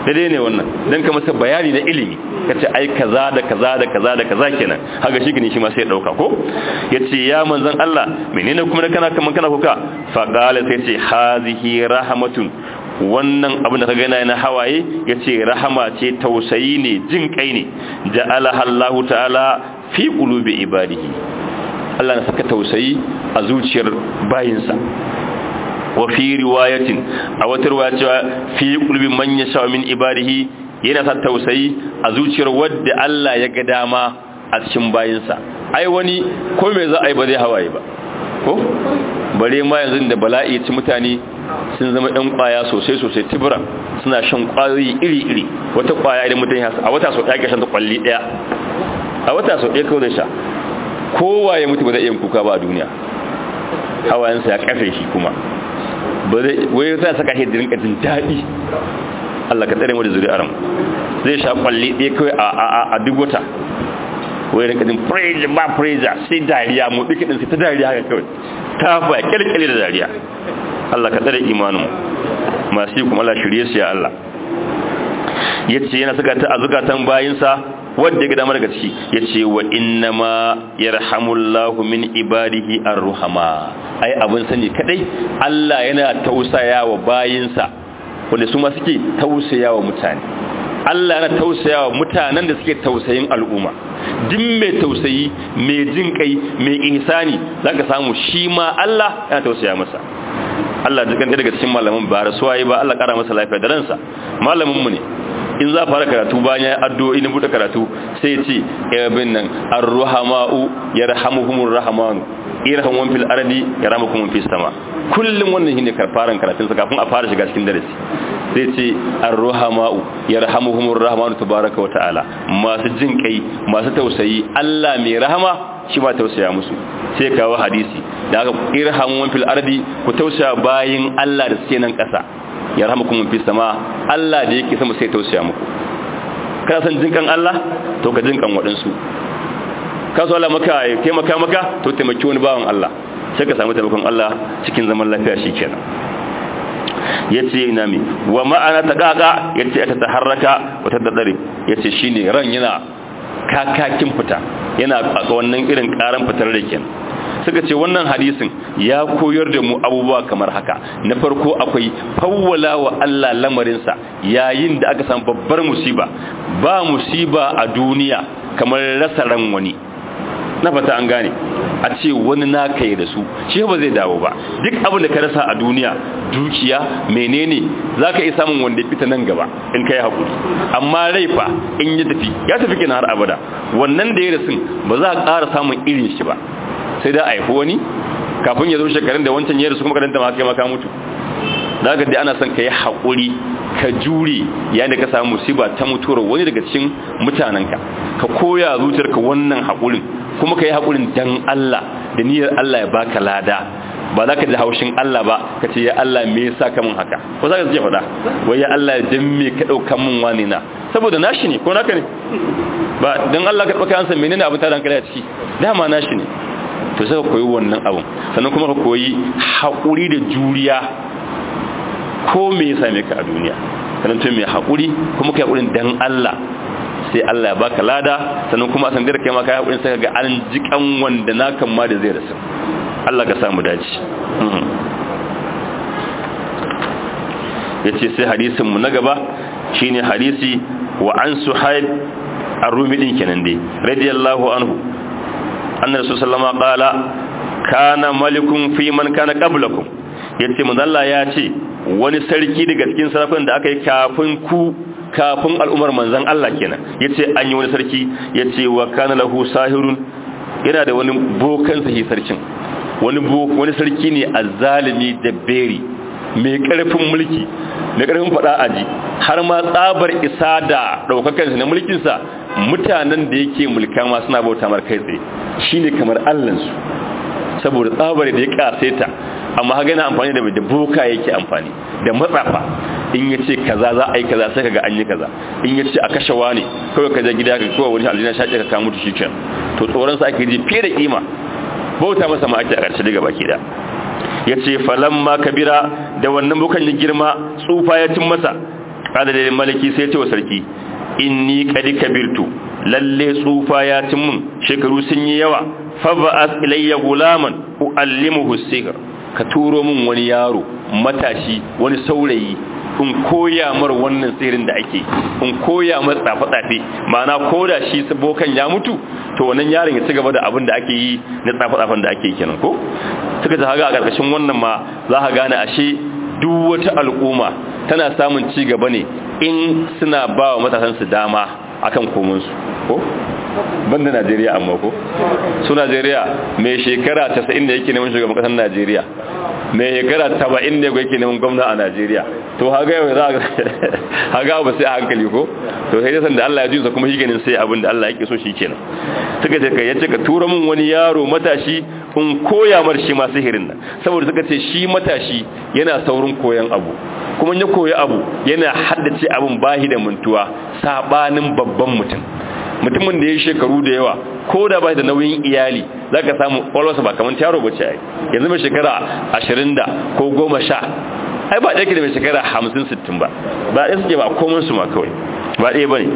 daidai ne wannan dan ka masa bayani na ilimi kace ai kaza da kaza da kaza da kaza kenan haka shi gani shi ma sai ya dauka ko yace ya manzon Allah menene kuma da kana kaman kana kuka fa qala sai ce hazihi rahmatun wannan abin da ka gana na hawaye yace rahama ce tausayi ne jin kai ne ja'alaha Allah ta'ala fi qulubi ibadihi Allah na saka tausayi a zuciyar bayinsa wa fi riwayatin a wata riwaya cewa fi qulubi man yasha min ibadihi yana sa tausayi a zuciyar wadda Allah ya ga dama a cikin bayinsa ai wani ko me za a yi ba zai hawaye ba ko bare ma yanzu da bala'i ci mutane sun zama ɗan ƙwaya sosai sosai tibira suna shan ƙwayoyi iri-iri wata ƙwaya idan mutum ya a wata sau ɗaya ke shan ta ƙwalli ɗaya a wata sau ɗaya kawai zai sha kowa ya mutu ba zai iya kuka ba a duniya hawayensa ya kafe shi kuma ba zai wai zai saka shi da rinka jin daɗi Allah ka tsare mu da zuri'ar mu zai sha ƙwalli ɗaya kawai a duk wata wai rinka jin praise ba praise sai dariya mu duka din sai ta dariya haka kawai ta fa kyalkyale da dariya Allah ka tsare imanin masu yi kuma Allah shirye su ya Allah yace yana saka ta azukatan bayinsa wanda ya ga damar daga ciki yace wa inna ma yarhamullahu min ibadihi arruhama ai abin sani kadai Allah yana tausaya wa bayinsa wanda su ma suke tausaya wa mutane Allah yana tausaya wa mutanen da suke tausayin al'umma duk mai tausayi mai jin kai mai ihsani zaka samu shi ma Allah yana tausaya masa Allah jikan daga cikin malamin ba rasuwa yi ba Allah kara masa lafiya da ransa malamin mu ne in za fara karatu bayan ya addu'o'i na bude karatu sai ya ce ibn nan ar-ruhama'u yarhamuhumur rahmanu irhamun fil ardi yarhamukum fis sama kullum wannan shine karfaran karatun sa kafin a fara shiga cikin darasi zai ce ar-ruhama'u yarhamuhumur rahmanu tabaaraka wa ta'ala masu jin kai masu tausayi Allah mai rahama shi ba tausaya musu sai kawo hadisi da aka irhamun fil ardi ku tausaya bayin Allah da suke nan kasa yarhamukum fis sama Allah da yake sama sai tausaya muku kana san jinkan Allah to ka jinkan wadansu ka so Allah maka taimaka maka to taimaki wani bawan Allah sai ka samu taimakon Allah cikin zaman lafiya shikenan yace ina mi wa ma'ana taqaqa yace ta taharraka wa tadadari yace shine ran yana kakakin fita yana ga wannan irin karan fitar da kenan suka ce wannan hadisin ya koyar da mu abubuwa kamar haka na farko akwai fawwala wa Allah lamarinsa yayin da aka samu babbar musiba ba musiba a duniya kamar rasa ran wani na fata an gane a ce wani naka yi da su shi ba zai dawo ba duk abin da ka rasa a duniya dukiya menene za ka iya samun wanda ya fita nan gaba in ka yi haƙuri amma rai fa in ya tafi ya tafi kina har abada wannan da ya rasu ba za a ƙara samun irin shi ba sai da haifi wani kafin ya zo shekarun da wancan ya rasu kuma karanta ma kai maka mutu za ka dai ana son ka yi haƙuri ka jure yayin da ka samu musiba ta mutuwar wani daga cikin mutanenka ka koya zuciyarka wannan haƙurin kuma ka yi haƙurin dan Allah da niyyar Allah ya baka lada ba za ka ji haushin Allah ba ka ce ya Allah me yasa ka mun haka ko za ka ce faɗa wai ya Allah dan me ka ɗauka mun wani na saboda nashi ne ko naka ne ba dan Allah ka ɗauka ansa menene abin tarin kai a ciki dama nashi ne to sai ka koyi wannan abin sannan kuma ka koyi haƙuri da juriya ko me ya same ka a duniya sannan to mai haƙuri kuma kai haƙurin dan Allah sai Allah ya baka lada sannan kuma a sandar kai ma kai haƙurin sai ka ga an jikan wanda na kan ma da zai rasu Allah ka samu dace yace sai hadisin mu na gaba shine hadisi wa an suhaib ar-rumi din kenan dai radiyallahu anhu anna rasul sallama qala kana malikun fi man kana qablakum yace manzalla ya ce wani sarki daga cikin sarakun da aka yi kafin ku kafin al'umar manzan Allah kenan yace an yi wani sarki yace wa kana lahu sahirun yana da wani bokan sahi sarkin wani wani sarki ne azzalimi da beri mai karfin mulki mai karfin fada aji har ma tsabar isa da daukakan sa na mulkin sa mutanen da yake mulka ma suna bauta mar kai tsaye shine kamar Allah su saboda tsabar da ya kaseta amma haga na amfani da da boka yake amfani da matsafa in ya ce kaza za a yi kaza sai kaga an yi kaza in ya ce a kashe wani kawai ka je gida ka kowa wani aljina shaƙe ka kamutu shi can to tsoron sa ake ji fiye da kima bauta masa ma ake a ƙarshe daga baki da ya ce falan ma kabira da wannan bukan ya girma tsufa ya cin masa adadin maliki sai ce wa sarki inni qad kabirtu lalle tsufa ya cin mun shekaru sun yi yawa fa ba'ath ilayya gulaman uallimuhu sihr ka turo min wani yaro matashi wani saurayi in koya mar wannan tsirin da ake in koya mar tsafe-tsafe ma'ana ko da shi bokan ya mutu to wannan yaron ya ci gaba da abin da ake yi na tsafe-tsafen da ake kenan ko suka ta haga a ƙarƙashin wannan ma za ka gane ashe duk wata al'umma tana samun ci gaba ne in suna ba wa matasansu dama akan komansu ko banda Najeriya amma ko su Najeriya mai shekara 90 da yake neman shugaban kasar Najeriya mai shekara 70 ne yake neman gwamna a Najeriya to haga yau za haga ba sai a hankali ko to sai san da Allah ya jinsa kuma shi ganin sai abin da Allah yake so shi kenan suka ce kai yace ka tura min wani yaro matashi in koya mar shi ma sihirin nan saboda suka ce shi matashi yana saurin koyan abu kuma ya koyi abu yana haddace abin bahi da mintuwa sabanin babban mutum mutumin da ya shekaru da yawa ko da ba da nauyin iyali za ka samu ƙwalwarsa ba kamar yaro ba ce ai yanzu mai shekara ashirin da ko goma sha ai ba ɗaya ke da mai shekara hamsin sittin ba ba ɗaya suke ba komai su ma kawai ba ɗaya ba ne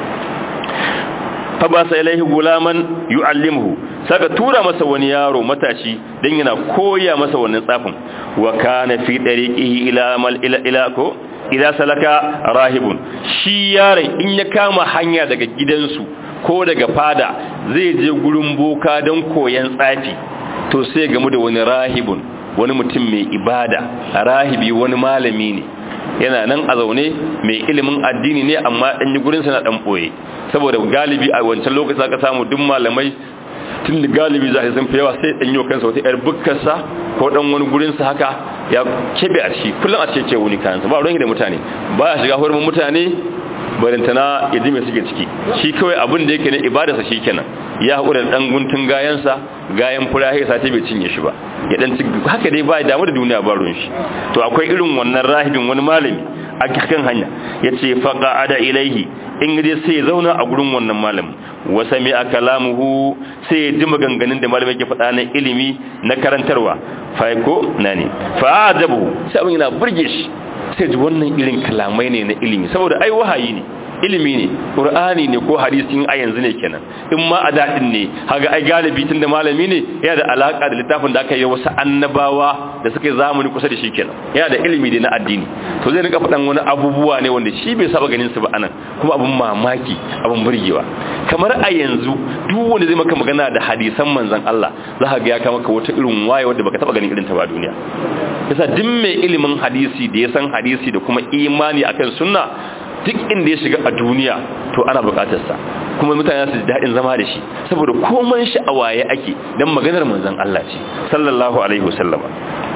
fa ba sa ilaihi gulaman yu'allimuhu saka tura masa wani yaro matashi dan yana koya masa wannan tsafin wa kana fi dariqihi ila mal ila ila ko ila salaka rahibun shi yaron in ya kama hanya daga gidansu ko daga fada zai je gurin boka don koyan tsafi to sai gamu da wani rahibun wani mutum mai ibada rahibi wani malami ne yana nan a zaune mai ilimin addini ne amma dan yi gurinsa na dan boye saboda galibi a wancan lokacin aka samu duk malamai tun da galibi za a san fi yawa sai dan yi kansa wata yar bukkarsa ko dan wani gurinsa haka ya kebe a shi kullum a cece wuni kayansa ba ruwan da mutane ba ya shiga hurumin mutane barintana ya ji mai suke ciki shi kawai abin da yake na ibadarsa shi kenan ya haƙura da ɗan guntun gayansa gayan fura ya sati bai cinye shi ba ya ɗan ci haka dai ba damu da duniya ba ruwan shi to akwai irin wannan rahibin wani malami a kan hanya ya ce faƙa ada ilaihi in dai sai ya zauna a gurin wannan malamin wasa mai a kalamuhu sai ya ji maganganun da malamin ke faɗa na ilimi na karantarwa faiko na ne fa'adabu sai abin yana burge shi sai ji wannan irin kalamai ne na ilimi saboda ai wahayi ne ilimi ne qur'ani ne ko hadisi a yanzu ne kenan in ma a dadin ne haga ai galibi tun da malami ne yana da alaka da littafin da aka yi wasu annabawa da suka yi zamani kusa da shi kenan yana da ilimi ne na addini to zai rika faɗan wani abubuwa ne wanda shi bai saba ganin su ba anan kuma abun mamaki abun burgewa kamar a yanzu duk wanda zai maka magana da hadisan manzon Allah za ka ga ya kama ka wata irin waye wanda baka taba ganin irin ta ba duniya yasa duk mai ilimin hadisi da ya san hadisi da kuma imani akan sunna duk inda ya shiga a duniya to ana bukatarsa kuma mutane su ji daɗin zama da shi saboda komai shi a waye ake don maganar manzon Allah ce sallallahu alaihi wasallama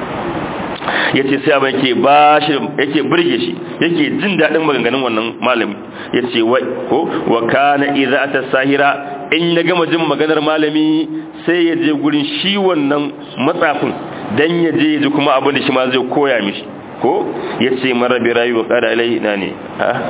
yace sai abin yake ba shi yake burge shi yake jin daɗin maganganun wannan malami yace wai ko wa kana idza atasahira in ya gama jin maganar malami sai ya je gurin shi wannan matsafin dan ya je ya ji kuma abin da shi ma zai koya mishi ko ya ce marabi rayu wa ƙada alai na ne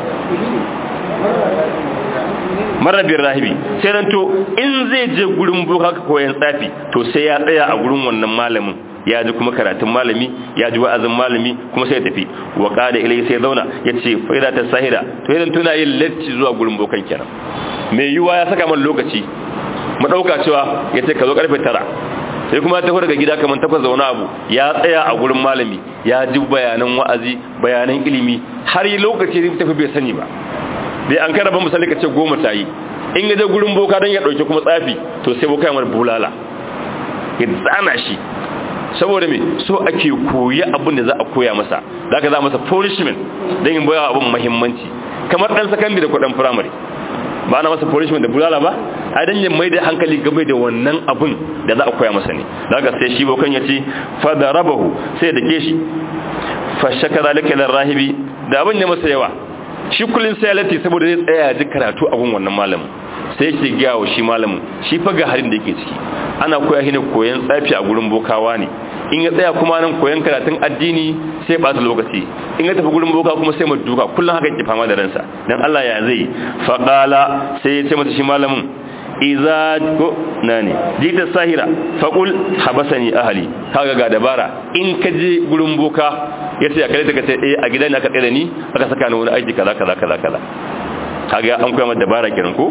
marabin rahibi sai nan to in zai je gurin boka koyan tsafi to sai ya tsaya a gurin wannan malamin ya ji kuma karatun malami ya ji wa'azin malami kuma sai ya tafi wa ƙada ilai sai zauna ya ce fa'ida ta sahira to idan tuna yin latti zuwa gurin bokan kenan mai yiwuwa ya saka man lokaci mu ɗauka cewa ya ce ka zo ƙarfe tara sai kuma ta daga gida kamar takwas da wani abu ya tsaya a gurin malami ya ji bayanan wa'azi bayanan ilimi har yi lokaci ne tafi bai sani ba dai an kada ba misali ka ce goma ta yi in ya je gurin boka don ya ɗauki kuma tsafi to sai boka yamar bulala ya zana shi saboda me so ake koyi abin da za a koya masa za ka za masa punishment don yin bayawa abin mahimmanci kamar ɗan sakandare da kuɗin firamare ba na masa punishment da bulala ba a dan yin mai da hankali game da wannan abun da za a koya masa ne daga sai shi bokan ya ce fadarabahu sai da ke shi fa shakara laka lil rahibi da abin ya masa yawa shi kullun sai lati saboda zai tsaya ji karatu a gun wannan malamin sai yake ga wa shi malamin shi fa ga harin da yake ciki ana koya shi ne koyan tsafi a gurin bokawa ne in ya tsaya kuma nan koyan karatun addini sai ba lokaci in ya tafi gurin boka kuma sai mu duka kullum haka yake fama da ransa dan Allah ya zai faqala sai ya ce masa shi malamin iza ko nani jita sahira faqul habasani ahli kaga ga dabara in ka je gurin boka ya ce a kare ta ka ce eh a gidan aka tsere ni aka saka ni wani aiki kaza kaza kaza kaza kaga an koya mata dabara kenan ko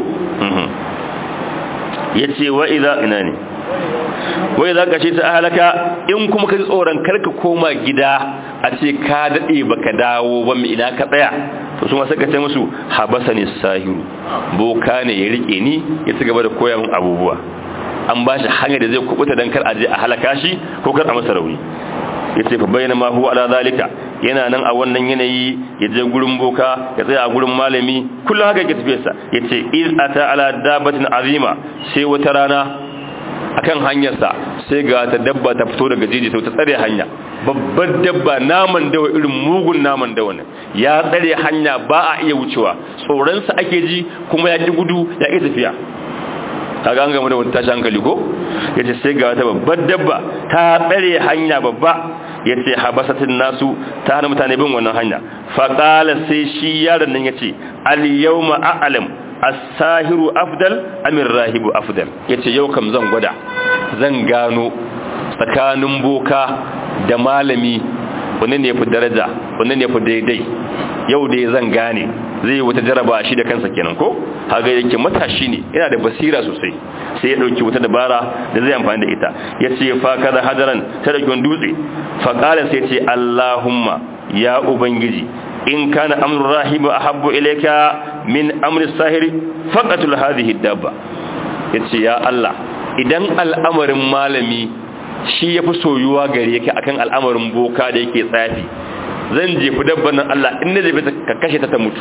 ya ce wa idza ina ne wai za ka ce ta halaka in kuma ka tsoron karka koma gida a ce ka daɗe ba ka dawo ba mai ina ka tsaya to su masu kace musu habasa ne sahiru boka ne ya rike ni ya ci gaba da koya min abubuwa an ba shi hanyar da zai kubuta don kar a je a halaka shi ko kar a masa rauni ya ce fa bayyana ma huwa ala zalika yana nan a wannan yanayi ya je gurin boka ya tsaya a gurin malami kullum haka yake tafiyarsa ya ce iz ata ala dabatin azima sai wata rana akan hanyarsa sai ga ta dabba ta fito daga jiji ta tsare hanya babbar dabba naman dawa irin mugun naman dawa ne ya tsare hanya ba a iya wucewa tsoronsa ake ji kuma ya ƙi gudu ya ƙi tafiya kaga an gama da wata tashi hankali ko ya ce sai ga wata babbar dabba ta tsare hanya babba ya ce habasatin nasu ta hana mutane bin wannan hanya faƙala sai shi yaron nan ya ce al-yawma a'lam as-sahiru afdal amir rahibu afdal yace yau kam zan gwada zan gano tsakanin boka da malami wannan ne fi daraja wannan ne fi daidai yau dai zan gane zai wata jaraba shi da kansa kenan ko haga yake matashi ne yana da basira sosai sai ya dauki wata dabara da zai amfani da ita yace fa kaza hadaran ta dauki wani dutse fa qala sai ce allahumma ya ubangiji in kana amru rahibu ahabbu ilayka min amri sahiri faqatul hadhihi dabba yace ya Allah idan al'amarin malami shi yafi soyuwa gare ka akan al'amarin boka da yake tsafi zan jefi dabban nan Allah in ne jefe ka kashe ta ta mutu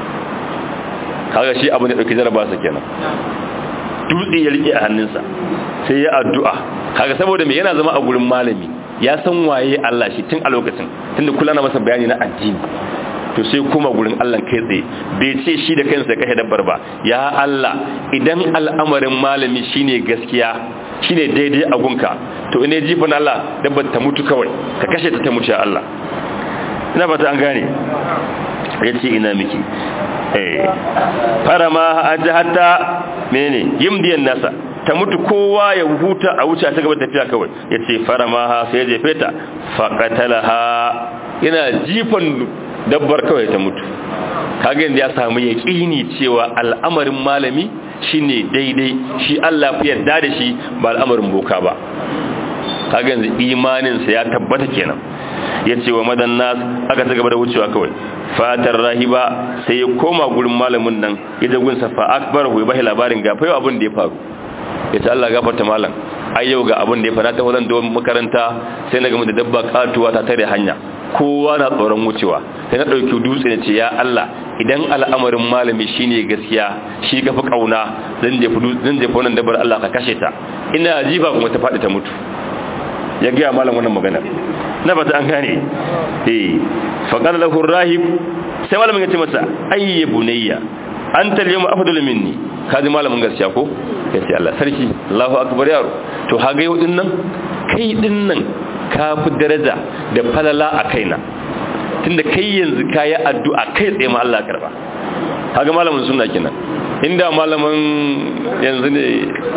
kaga shi abu ne dauki jaraba sa kenan dutse ya rike a hannunsa sai ya addu'a kaga saboda me yana zama a gurin malami ya san waye Allah shi tun a lokacin tunda kula na masa bayani na addini to sai kuma gurin Allah kai tsaye bai ce shi da kansa kashe dabbar ba ya Allah idan al'amarin malami shine gaskiya shine daidai a gunka to ine jifin Allah dabbar ta mutu kawai ka kashe ta ta mutu ya Allah ina fata an gane yace ina miki eh farama hatta menene yimdiyan nasa ta mutu kowa ya huta a wuce ta gaba tafiya kawai yace farama sai ya jefe ta faqatalaha yana jifan dabbar kawai ta mutu kaga yanda ya samu yaqini cewa al'amarin malami shine daidai shi Allah fi yarda da shi ba al'amarin boka ba kaga yanzu imanin sa ya tabbata kenan yace wa madan nas aka ta gaba da wucewa kawai fatar rahiba sai ya koma gurin malamin nan ya je gunsa fa akbarahu bai labarin ga fayo abin da ya faru yace Allah gafarta malam ai yau ga abin da ya fara ta wajen da makaranta sai na gama da dabba katuwa ta tare hanya kowa na tsoron wucewa sai na ɗauki dutse ne ce ya Allah idan al'amarin malami shine gaskiya shi ka fi ƙauna zan jefa wannan dabar Allah ka kashe ta ina jifa kuma ta faɗi ta mutu ya gaya malam wannan magana na fata an gane eh faƙar lahu rahib sai malamin ya ce masa ayye bunayya an talye mu afdalu minni kaji malamin gaskiya ko ya ce Allah sarki Allahu akbar yaro to haga yau din nan kai din nan ka fi daraja da falala a kaina tunda kai yanzu ka yi addu'a kai tsaye ma Allah karba haga malamin suna kenan inda malamin yanzu ne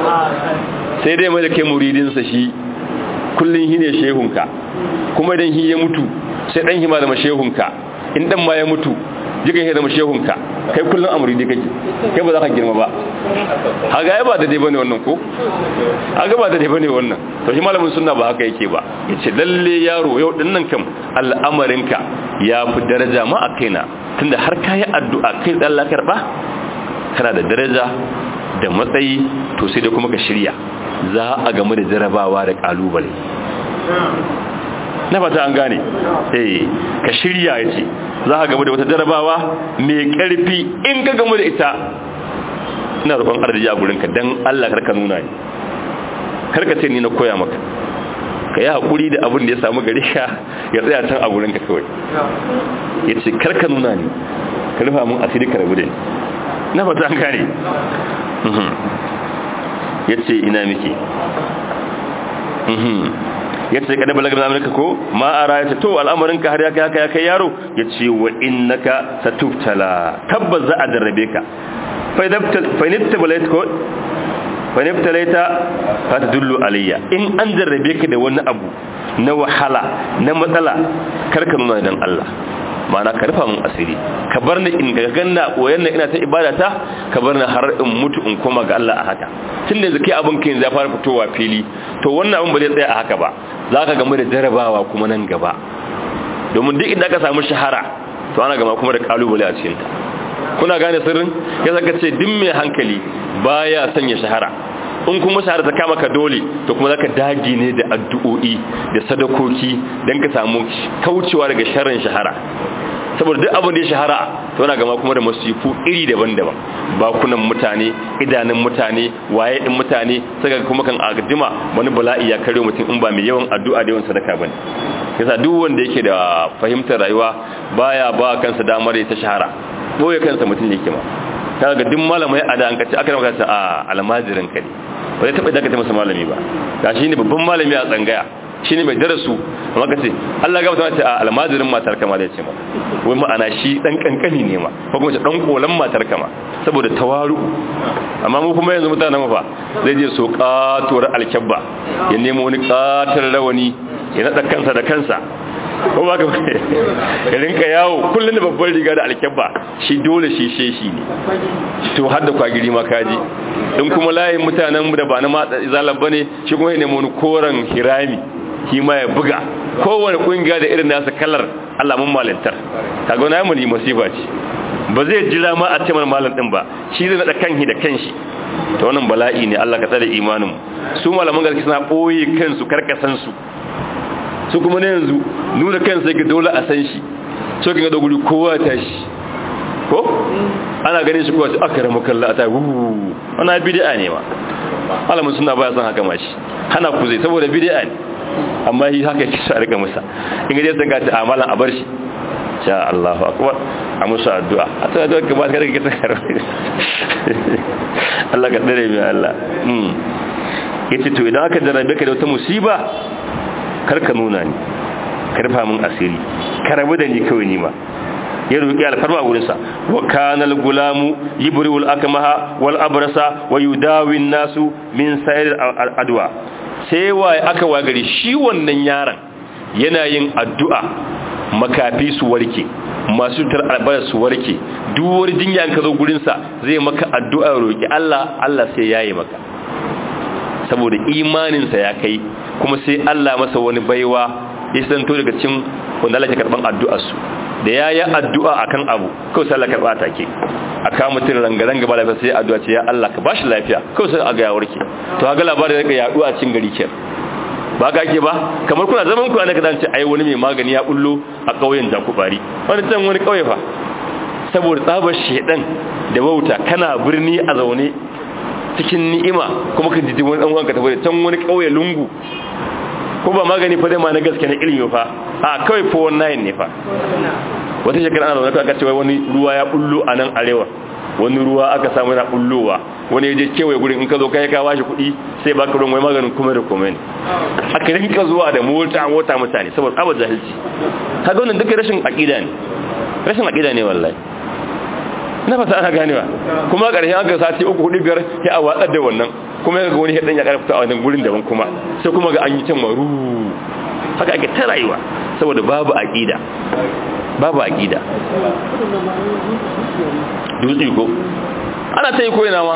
sai dai mai da kai muridinsa shi kullum shi ne shehunka kuma idan shi ya mutu sai ɗan hima da shehunka in ɗan ma ya mutu jikan shi da shehunka kai kullum a muridi kake kai ba za ka girma ba haga ya ba da dai bane wannan ko haga ba da dai bane wannan to shi malamin sunna ba haka yake ba yace lalle yaro yau din nan kam al'amarinka ya fi daraja ma a kaina tunda har kai addu'a kai da Allah karba kana da daraja da matsayi to sai da kuma ka shirya za a gamu da jarabawa da kalubale na fata an gane eh ka shirya yace za ka gamu da wata jarabawa mai karfi in ka gamu da ita ina roƙon arziki a gurinka dan Allah karka nuna ni karka ce ni na koya maka ka yi haƙuri da abin da ya samu gari ka ya tsaya can a gurinka kawai ya ce karka nuna ni ka rufa mun asiri ka rabu da ni na fata an gane ya ce ina miki ya ce kada balagar amurka ko ma a raya to al'amarinka har ya kai haka ya kai yaro ya ce wa innaka satubtala tabbas za a darrabe ka fainibtabalaita fa ta dullu alayya in an jarrabe ka da wani abu na wahala na matsala karka nuna dan Allah ma'ana ka rufa min asiri ka bar ni in ga ganna koyan ina ta ibada ta ka bar ni har in mutu in koma ga Allah a haka tunda yanzu kai abin kai ya fara fitowa fili to wannan abin ba zai tsaya a haka ba zaka gamu da jarabawa kuma nan gaba domin duk inda aka samu shahara to ana gama kuma da kalubale a cikin ta kuna gane sirrin ya zaka ce duk mai hankali baya sanya shahara in kuma shahara ta kama ka dole to kuma zaka dage ne da addu'o'i da sadakoki dan ka samu kaucewa daga sharrin shahara saboda duk abin da ya shahara to yana gama kuma da masifu iri daban-daban bakunan mutane idanun mutane waye din mutane saka kuma kan agadima wani bala'i ya kare mutum in ba mai yawan addu'a da yawan sadaka bane yasa duk wanda yake da fahimtar rayuwa baya ba kansa damar ta shahara boye kansa mutum yake ma kaga duk malamai a da an kace aka maka a almajirin ka ne ba zai taba dakata masa malami ba gashi ne babban malami a tsangaya shine mai darasu amma kace Allah ga mutum a almajirin matar kama da yace ma wai ma'ana shi dan kankani ne ma ko kuma dan kolan matar kama saboda tawaru amma mu kuma yanzu mutanen fa zai je so katuwar alkabba ya nemo wani katar rawani ya nada kansa da kansa ko ba ka ya rinka yawo kullum da babban riga da alkyabba shi dole shi sheshi ne to har da kwagiri ma kaji in kuma layin mutanen da ba na matsa izalan ba ne shi kuma ya nemi wani koren hirami shi ma ya buga kowane kungiya da irin nasa kalar alamun malintar kaga wani yamuni masifa ce ba zai jira ma a ce mana malam din ba shi zai nada kanhi da kanshi to wannan bala'i ne Allah ka tsare imanin su malaman gaske suna boye kansu karkasan su su kuma na yanzu nuna kansa yake dole a san shi so kin ga doguri kowa ta shi ko ana ganin shi kowa sai aka ramu kalla a ta wuuu ana bid'a ne ma alamun suna baya san haka mashi hana ku zai saboda bid'a ne amma shi haka yake sa rika musa in ga sai ga ta amalan a bar shi sha Allahu akbar a musu addu'a a ta addu'a ka ba ka rike ta karbi Allah ka dare mi Allah mm yace to idan aka jarabe ka da wata musiba karka nuna ni karfa min asiri karabu da ni kawai ni ma ya roƙi alfarma wurinsa wa kanal gulamu yibriul akmaha wal abrasa wa yudawi nasu min sayr adwa sai wa aka wagari shi wannan yaron yana yin addu'a makafi su warke masu tar albar su warke duwar jinya ka zo gurinsa zai maka addu'a roƙi Allah Allah sai yayi maka saboda imaninsa ya kai kuma sai Allah masa wani baiwa ya santo daga cikin wanda Allah ya karban addu'arsu da ya yi addu'a akan abu kawai sai Allah karba take aka mutum rangaranga ba lafiya sai addu'a ce ya Allah ka bashi lafiya kawai sai aga ya warke to ga labarin da ya yaɗu a cikin gari ke ba ka ake ba kamar kuna zaman ku ana kadan ce ai wani mai magani ya bullo a kauyen da ku bari wani can wani kauye fa saboda tsabar shedan da wauta kana birni a zaune cikin ni'ima kuma kan jiji wani dan uwanka tafi can wani kauye lungu ko ba magani fa zai ma na gaske na ilimi fa a kawai fa wannan ne fa wata shekara ana zaune aka ce wani ruwa ya bullo a nan arewa wani ruwa aka samu na bullowa wani ya je kewaye gurin in ka zo kai ka bashi kuɗi sai baka ruwan wai maganin kuma da kuma ne aka rinka zuwa da mota mota mutane saboda abu jahilci kaga wannan duka rashin aqida ne rashin aqida ne wallahi na fata ana ganewa kuma ƙarshen aka sati uku hudu biyar ya a watsar da wannan kuma ya ga wani haɗin ya ƙarfita a wannan gurin daban kuma sai kuma ga an yi can maru haka ake ta rayuwa saboda babu aƙida babu aƙida dutse ko ana ta yi ko ina ma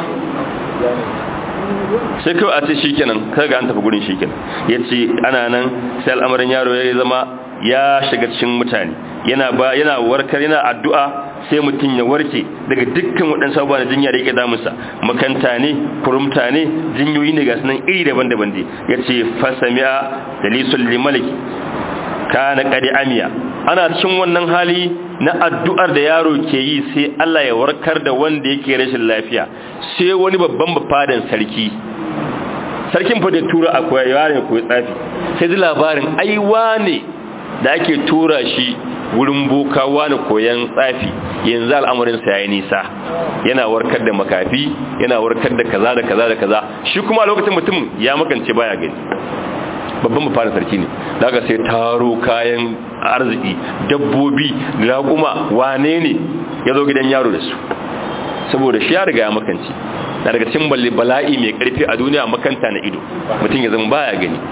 sai kawai a ce shi kenan kaga an tafi gurin shi kenan ya ce ana nan sai al'amarin yaro ya zama ya shiga cikin mutane yana ba yana warkar yana addu'a sai mutum ya warke daga dukkan waɗansu abubuwa na jinya da yake damunsa makanta ne kurumta ne jinyoyi ne ga sunan iri daban-daban ne ya ce fasami'a dalisul limaliki kana kadi amiya ana cikin wannan hali na addu'ar da yaro ke yi sai Allah ya warkar da wanda yake rashin lafiya sai wani babban bafadan sarki sarkin fa da tura akwai yare ko tsafi sai ji labarin aiwa ne da ake tura shi wurin boka wani koyan tsafi yanzu al'amarinsa ya yi nisa yana warkar da makafi yana warkar da kaza da kaza da kaza shi kuma a lokacin mutum ya makance baya gani babban mafarin sarki ne daga sai taro kayan arziki dabbobi raƙuma wane ne ya zo gidan yaro da su saboda shi ya riga ya makance na daga cikin bala'i mai karfi a duniya makanta na ido mutum ya zama baya gani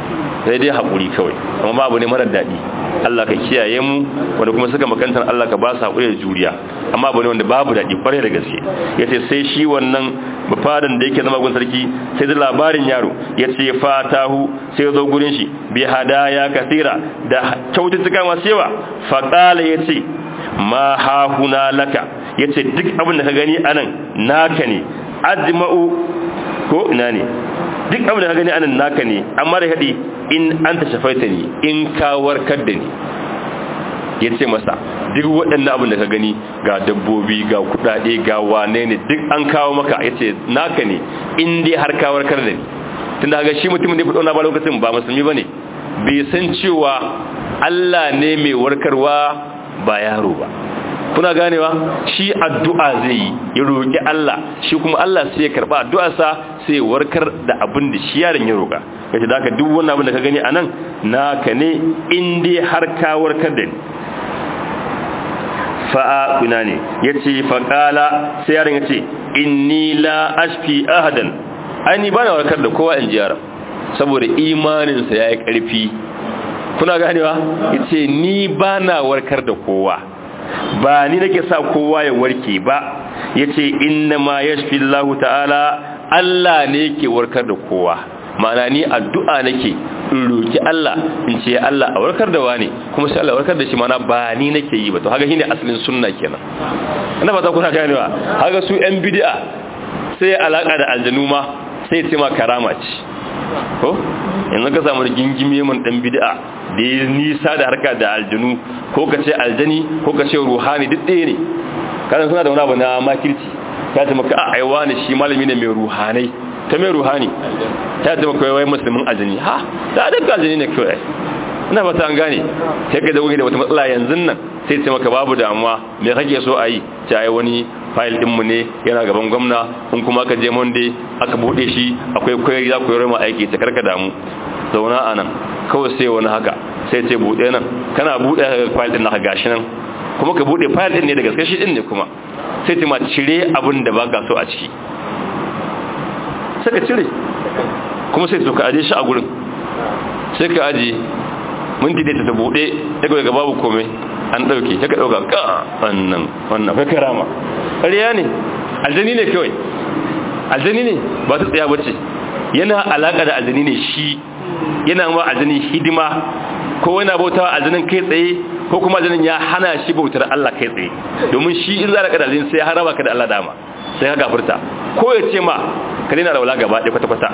sai dai haƙuri kawai amma babu ne marar daɗi Allah ka kiyaye mu wanda kuma suka makantar Allah ka ba su haƙuri da juriya amma abu ne wanda babu daɗi kwarai da gaske ya ce sai shi wannan bafadan da yake zama gun sarki sai da labarin yaro ya ce fatahu sai zo gurin shi bi hadaya kasira da kyaututtuka masu yawa faƙala ya ce ma hahuna laka ya ce duk abin da ka gani anan naka ne ajma'u ko ina ne duk abin da ka gani anan naka ne amma da haɗi in an ta shafaita ni in ka warkar da ni ya ce masa duk waɗannan abin da ka gani ga dabbobi ga kuɗaɗe ga wane ne duk an kawo maka ya ce naka ne in dai har ka warkar da ni tun da ga shi mutumin da ya fito na ba lokacin ba musulmi ba ne bai san cewa Allah ne mai warkarwa ba yaro ba kuna ganewa shi addu'a zai yi ya roƙi Allah shi kuma Allah sai ya karɓa addu'arsa sai ya warkar da abin da shi yaron ya roƙa yace da haka duk wannan abin da ka gani anan naka ne in dai har ka warkar da ni fa'a kuna ne yace faqala sai yaron yace inni la ashfi ahadan ai ni bana warkar da kowa in ji yaron saboda imanin sa yayi ƙarfi kuna ganewa yace ni bana warkar da kowa ba ni nake sa kowa ya warke ba yace inna ma yashfi Allah ta'ala Allah ne yake warkar da kowa ma'ana ni addu'a nake in roki Allah in ce Allah a warkar da wani kuma sai Allah warkar da shi ma'ana ba ni nake yi ba to haka shine asalin sunna kenan ina fata kuna ganewa haka su yan bid'a sai alaka da aljanu ma sai ce ma karama ce ko yanzu ka samu gingime mun dan bid'a da ya nisa da harka da aljanu ko ka ce aljani ko ka ce ruhani duk ɗaya ne kasan suna da wani abu na makirci ta ce maka a aiwa ne shi malami ne mai ruhanai ta mai ruhani ta ce maka wai musulmin aljani ha ta daga aljani ne kawai ina fata an gane sai ka zaune da wata matsala yanzu nan sai ce maka babu damuwa me kake so a yi ta ai wani fayil ɗinmu ne yana gaban gwamna in kuma ka je monday aka buɗe shi akwai koyar za ku yi rama aiki ta karka damu zauna a nan kawai sai wani haka sai ce buɗe nan kana buɗe ka fayil ɗin naka gashi nan kuma ka buɗe fayil ɗin ne da gaske shi ɗin ne kuma sai ce ma cire abin da ba ka so a ciki sai ka cire kuma sai ka aje shi a gurin sai ka aje minti da ta buɗe ya ga babu komai an ɗauke ta ka ɗauka ka wannan wannan kai karama ƙarya ne aljani ne kawai aljani ne ba ta tsaya bace yana alaƙa da aljani ne shi yana ma aljani hidima ko yana bautawa aljanin kai tsaye ko kuma aljanin ya hana shi bautar Allah kai tsaye domin shi in za ka da aljani sai ya haraba ka da Allah dama sai ka gafurta ko ya ce ma ka daina raula gaba ɗaya kwata-kwata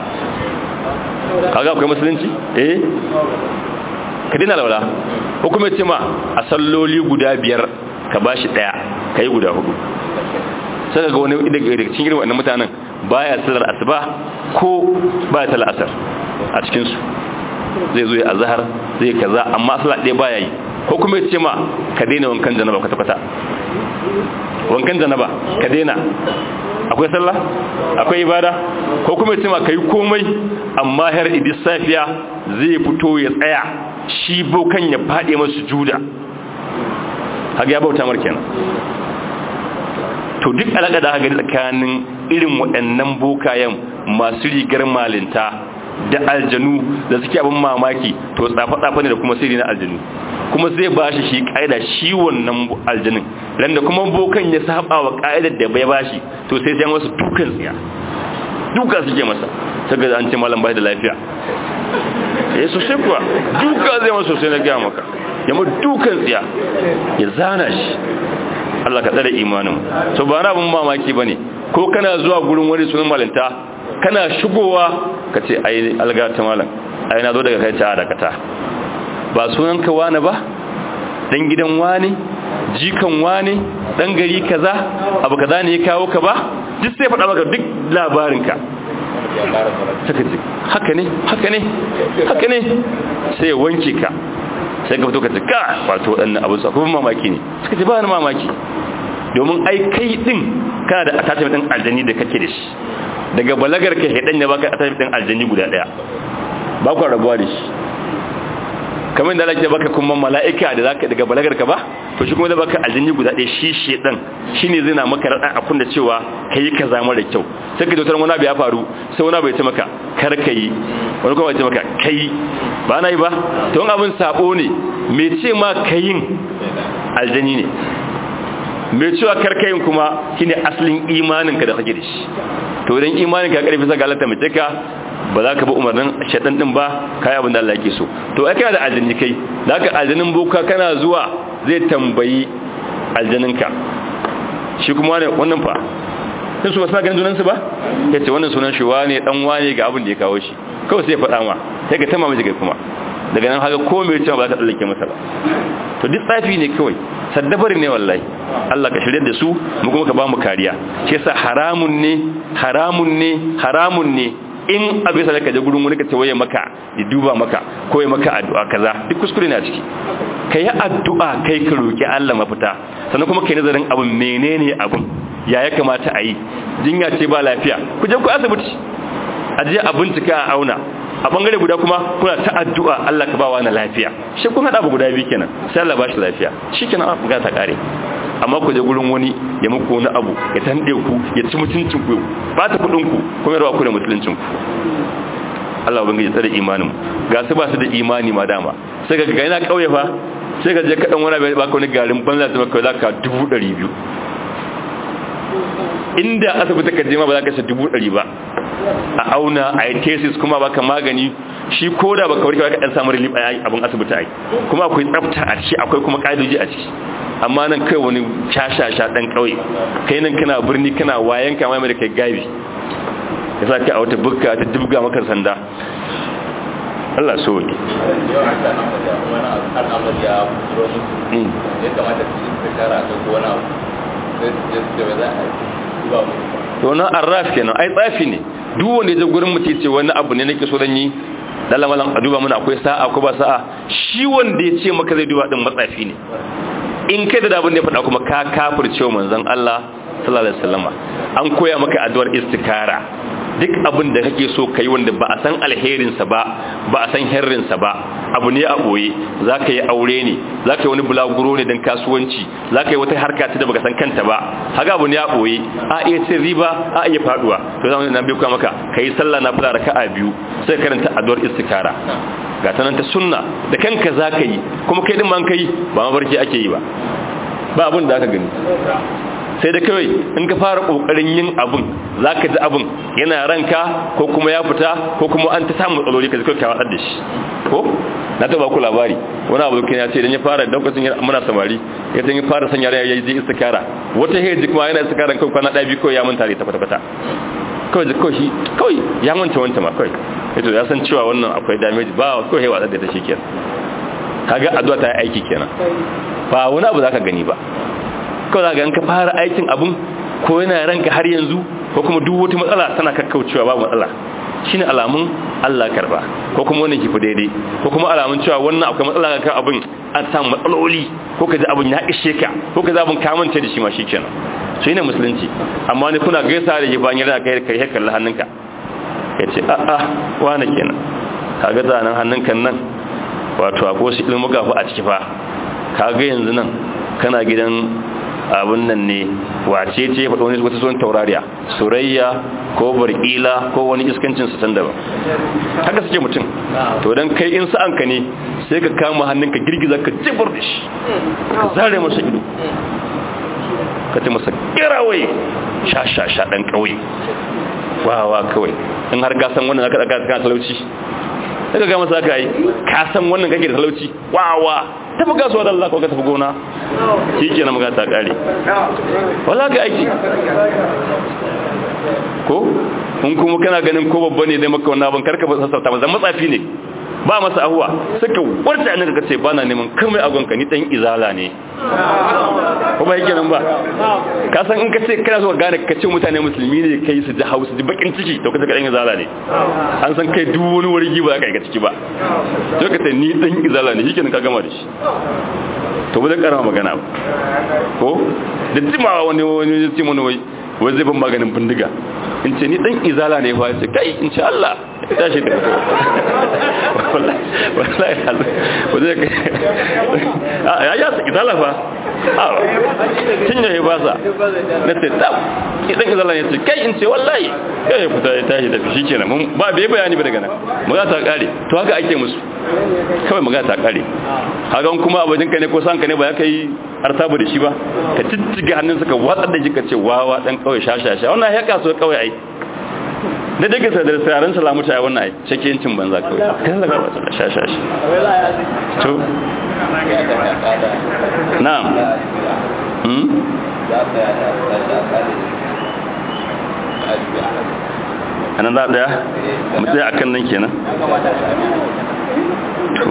kaga akwai musulunci eh ka daina raula ko kuma ya ce ma a salloli guda biyar ka bashi ɗaya ka yi guda hudu sai ga wani daga cikin irin wannan mutanen baya sallar asuba ko baya sallar asar a cikin su zai zo ya azhar zai kaza amma sallar ɗaya baya yi ko kuma ya ce ma ka daina wankan janaba kwata kwata wankan janaba ka daina akwai sallah akwai ibada ko kuma ya ce ma kai komai amma har idis safiya zai fito ya tsaya shi bokan ya fade masu juda haka ya bauta mar kenan to duk alaƙa da haka tsakanin irin waɗannan bokayen masu rigar malinta da aljanu da suke abin mamaki to tsafa-tsafa ne da kuma sirri na aljanu kuma zai ba shi shi ƙa'ida shi wannan aljanin ran da kuma bokan ya saba wa ƙa'idar da bai ba shi to sai sai wasu dukan tsiya duka suke masa saka an ce malam bai da lafiya eh sosai kuwa duka zai masa sosai na gaya maka ya mu dukan tsiya ya zana shi Allah ka tsare imanin so ba na abin mamaki bane ko kana zuwa gurin wani sunan malinta kana shigowa ka ce ai alga ta malam ai na zo daga kai ta dakata ba sunan ka wani ba dan gidan wani jikan wani dan gari kaza abu kaza ne ya kawo ka ba duk sai faɗa maka duk labarin ka saka ce haka ne haka ne haka ne sai wanke ka sai ka fito ka ce ka wato waɗannan abu su kuma mamaki ne suka ce ba ni mamaki domin ai kai din kana da attachment din aljani da kake da shi daga balagar ka hedan ya baka attachment din aljani guda daya ba ku rabuwa da shi kamar da Allah baka kuma mala'ika da zaka daga balagar ka ba to shi kuma da baka aljani guda daya shi shedan shine zai na maka radan akun da cewa kai kaza mara kyau sai ka dautar wani abu ya faru sai wani abu ya ce maka kar kai wani kuma ya ce maka kai ba na yi ba to abin sabo ne me ce ma kayin aljani ne mai cewa karkayin kuma shine asalin imaninka da kake da shi to idan imaninka karfi saka Allah ta mace ka ba za ka bi umarnin shaɗan ɗin ba kai abin da Allah yake so to ai kana da aljanni kai da haka aljannin boka kana zuwa zai tambayi aljaninka shi kuma wannan fa sun su ba suna ganin junansu ba ya ce wannan sunan shi wane dan wane ga abin da ya kawo shi kawai sai ya faɗa ma sai ka tama miji kai kuma daga nan haka ko mai cewa ba za ta tsallake masa ba to duk tsafi ne kawai saddabari ne wallahi Allah ka shirye da su mu kuma ka ba mu kariya shi yasa haramun ne haramun ne haramun ne in abin sa ka je gurin wani ka ce waye maka ya duba maka ko ya maka addu'a kaza duk kuskure ne a ciki kai addu'a kai ka roki Allah mafita sannan kuma kai nazarin abin menene abin ya ya kamata a yi jinya ce ba lafiya ku je ku asibiti a je a bincika a auna a bangare guda kuma kuna ta addu'a Allah ka bawa na lafiya shi kun hada guda biyu kenan sai Allah ba shi lafiya shikenan an ga ta kare amma ku je gurin wani ya muku wani abu ya tande ku ya ci mutuncin ku ba ta kudin ku kuma ya rawa ku da mutuncin ku Allah ubangiji tsare imanin ga su ba su da imani ma dama sai ga ga yana kauye fa sai ga je ka dan wani ba ka wani garin banza ta maka zaka 200 inda asibiti ka je ma ba za ka sa dubu ɗari ba a auna a yi tesis kuma baka magani shi ko da baka warke baka ɗan samun relief a abin asibiti a yi kuma akwai tsafta a ciki akwai kuma ƙa'idoji a ciki amma nan kai wani shashasha ɗan ƙauye kai nan kana birni kana wayan kama mai da kai gabi ya sa ka a wata bukka ta dubga maka sanda Allah so wani to na arraf kenan ai tsafi ne duk wanda ya je gurin mutum ce wani abu ne nake so dan yi dan lamalan a duba mana akwai sa'a ko ba sa'a shi wanda ya ce maka zai duba din matsafi ne in kai da abin da ya faɗa kuma ka kafirce manzon Allah sallallahu alaihi wasallama an koya maka addu'ar istikara duk abin da kake so kai wanda ba a san alherinsa ba ba a san herrinsa ba abu ne a boye za ka yi aure ne za ka yi wani bulaguro ne don kasuwanci za ka yi wata harka ta da baka san kanta ba haka abu ne a boye a iya cin riba a iya faduwa to zama na biyu maka ka yi sallah na fula raka'a biyu sai karanta addu'ar istikara ga ta nan ta sunna da kanka za ka yi kuma kai din ma kai ba mafarki ake yi ba ba abin da aka gani sai da kawai in ka fara kokarin yin abun zaka ji abun yana ranka ko kuma ya fita ko kuma an ta samu matsaloli ka ji kai watsar da shi ko na taba ku labari wani abu ya ce idan ya fara lokacin muna samari ya ya fara sanya ya yi istikara wata heji kuma yana istikara kai kwana ɗaya biyu kawai ya manta da ita kwata kwata kawai da kawai shi kawai ya manta wancan ma kawai yato ya san cewa wannan akwai damage ba kawai ya watsar da ta shi kenan kaga addu'a ta yi aiki kenan ba wani abu zaka gani ba kawai za ka fara aikin abun ko yana ranka har yanzu ko kuma duk wata matsala tana kakkaucewa babu matsala shine alamun Allah karba ko kuma wannan kifi daidai ko kuma alamun cewa wannan akwai matsala kan abin an samu matsaloli ko kaji abin ya ishe ka ko kaji abin ka mance da shi ma shikenan shi ne musulunci amma ne kuna gaisa da jiban yana kai kai kallon hannunka yace a a wani kenan kaga zanan hannunka nan wato akwai wasu ilmuka fa a ciki fa kaga yanzu nan kana gidan abun nan ne wace ce faɗo wani wata son taurariya surayya ko barkila ko wani iskancin su can daban haka suke mutum to dan kai in sa'an ka ne sai ka kama hannunka girgiza ka jibar da shi ka zare masa ido ka ce masa kirawai sha sha sha dan kauye wawa kawai in har gasan wannan zaka daga kan talauci daga ga masa ka yi ka san wannan kake da talauci wawa tafi kasuwa da Allah ko ka tafi gona shi ke na magata kare wala ga aiki ko in kuma kana ganin ko babba ne dai maka wannan abin karka ba sassauta ba zan matsafi ne ba masa ahuwa suka warta ne ka ce ba na neman kamar agonka ni dan izala ne ko ba yake nan ba ka san in ka ce kana so gane ka ce mutane musulmi ne kai su ji hausu ji bakin ciki to ka ce dan izala ne an san kai duk wani wargi ba za ka yi ciki ba to ka ce ni dan izala ne shikenan ka gama da shi to ba zai karama magana ba ko da jimawa wani wani ya ce mana wai wai zai ban maganin bindiga in ce ni dan izala ne fa ce kai in ce Allah ya tashi da mutum wallahi wallahi ya ya izala fa tun ya basa na ce tab idan izala ya ce kai in ce wallahi kai ya fita ya tashi tafi shi kenan mun ba bai bayani ba daga nan magana ta kare to haka ake musu kawai magana ta kare haka kuma abajin ka ne ko sanka ne ba ya kai artabu da shi ba ka cicciga hannunsa ka watsar da shi ka ce wawa dan kawai shashasha wannan ya kaso kawai ai da daga sa da tsarin salamu ta wannan ai cike yancin banza kawai kan daga wata shashashi to na'am hmm anan za daya mutsaya akan nan kenan to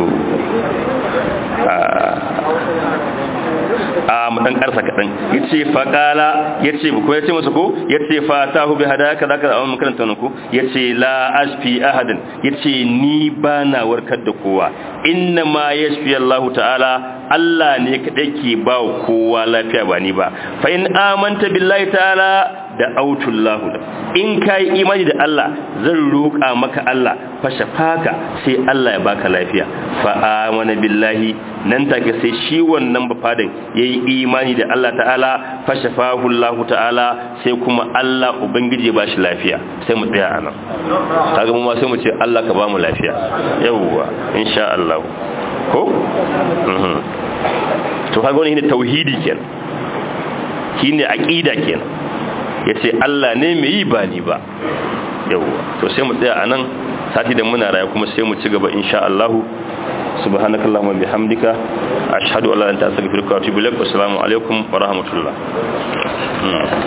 a mu dan karsa kadan yace faqala yace ko yace masa ko yace fatahu bi hadaka zaka amma makaranta nan ko yace la ashfi ahadan yace ni bana warkar da kowa inna ma yashfi Allah ta'ala Allah ne kadai ke ba kowa lafiya ba ni ba fa in amanta billahi ta'ala da autullahu in kai imani da Allah zan roƙa maka Allah fa shafaka sai Allah ya baka lafiya fa amana billahi nan take sai shi wannan bafadan yayi imani da Allah ta'ala fa shafahu Allah ta'ala sai kuma Allah ubangije ba shi lafiya sai mu tsaya anan kaga mu ma sai mu ce Allah ka ba mu lafiya yawwa insha Allah ko to kaga wannan ne tauhidi kenan shine aqida kenan yace Allah ne mai yi ba ni ba yawwa to sai mu tsaya anan sati da muna raya kuma sai mu ci gaba insha Allah subhanakallahumma bihamdika ashhadu an la ilaha illa anta astaghfiruka wa atubu ilaik assalamu alaikum wa rahmatullah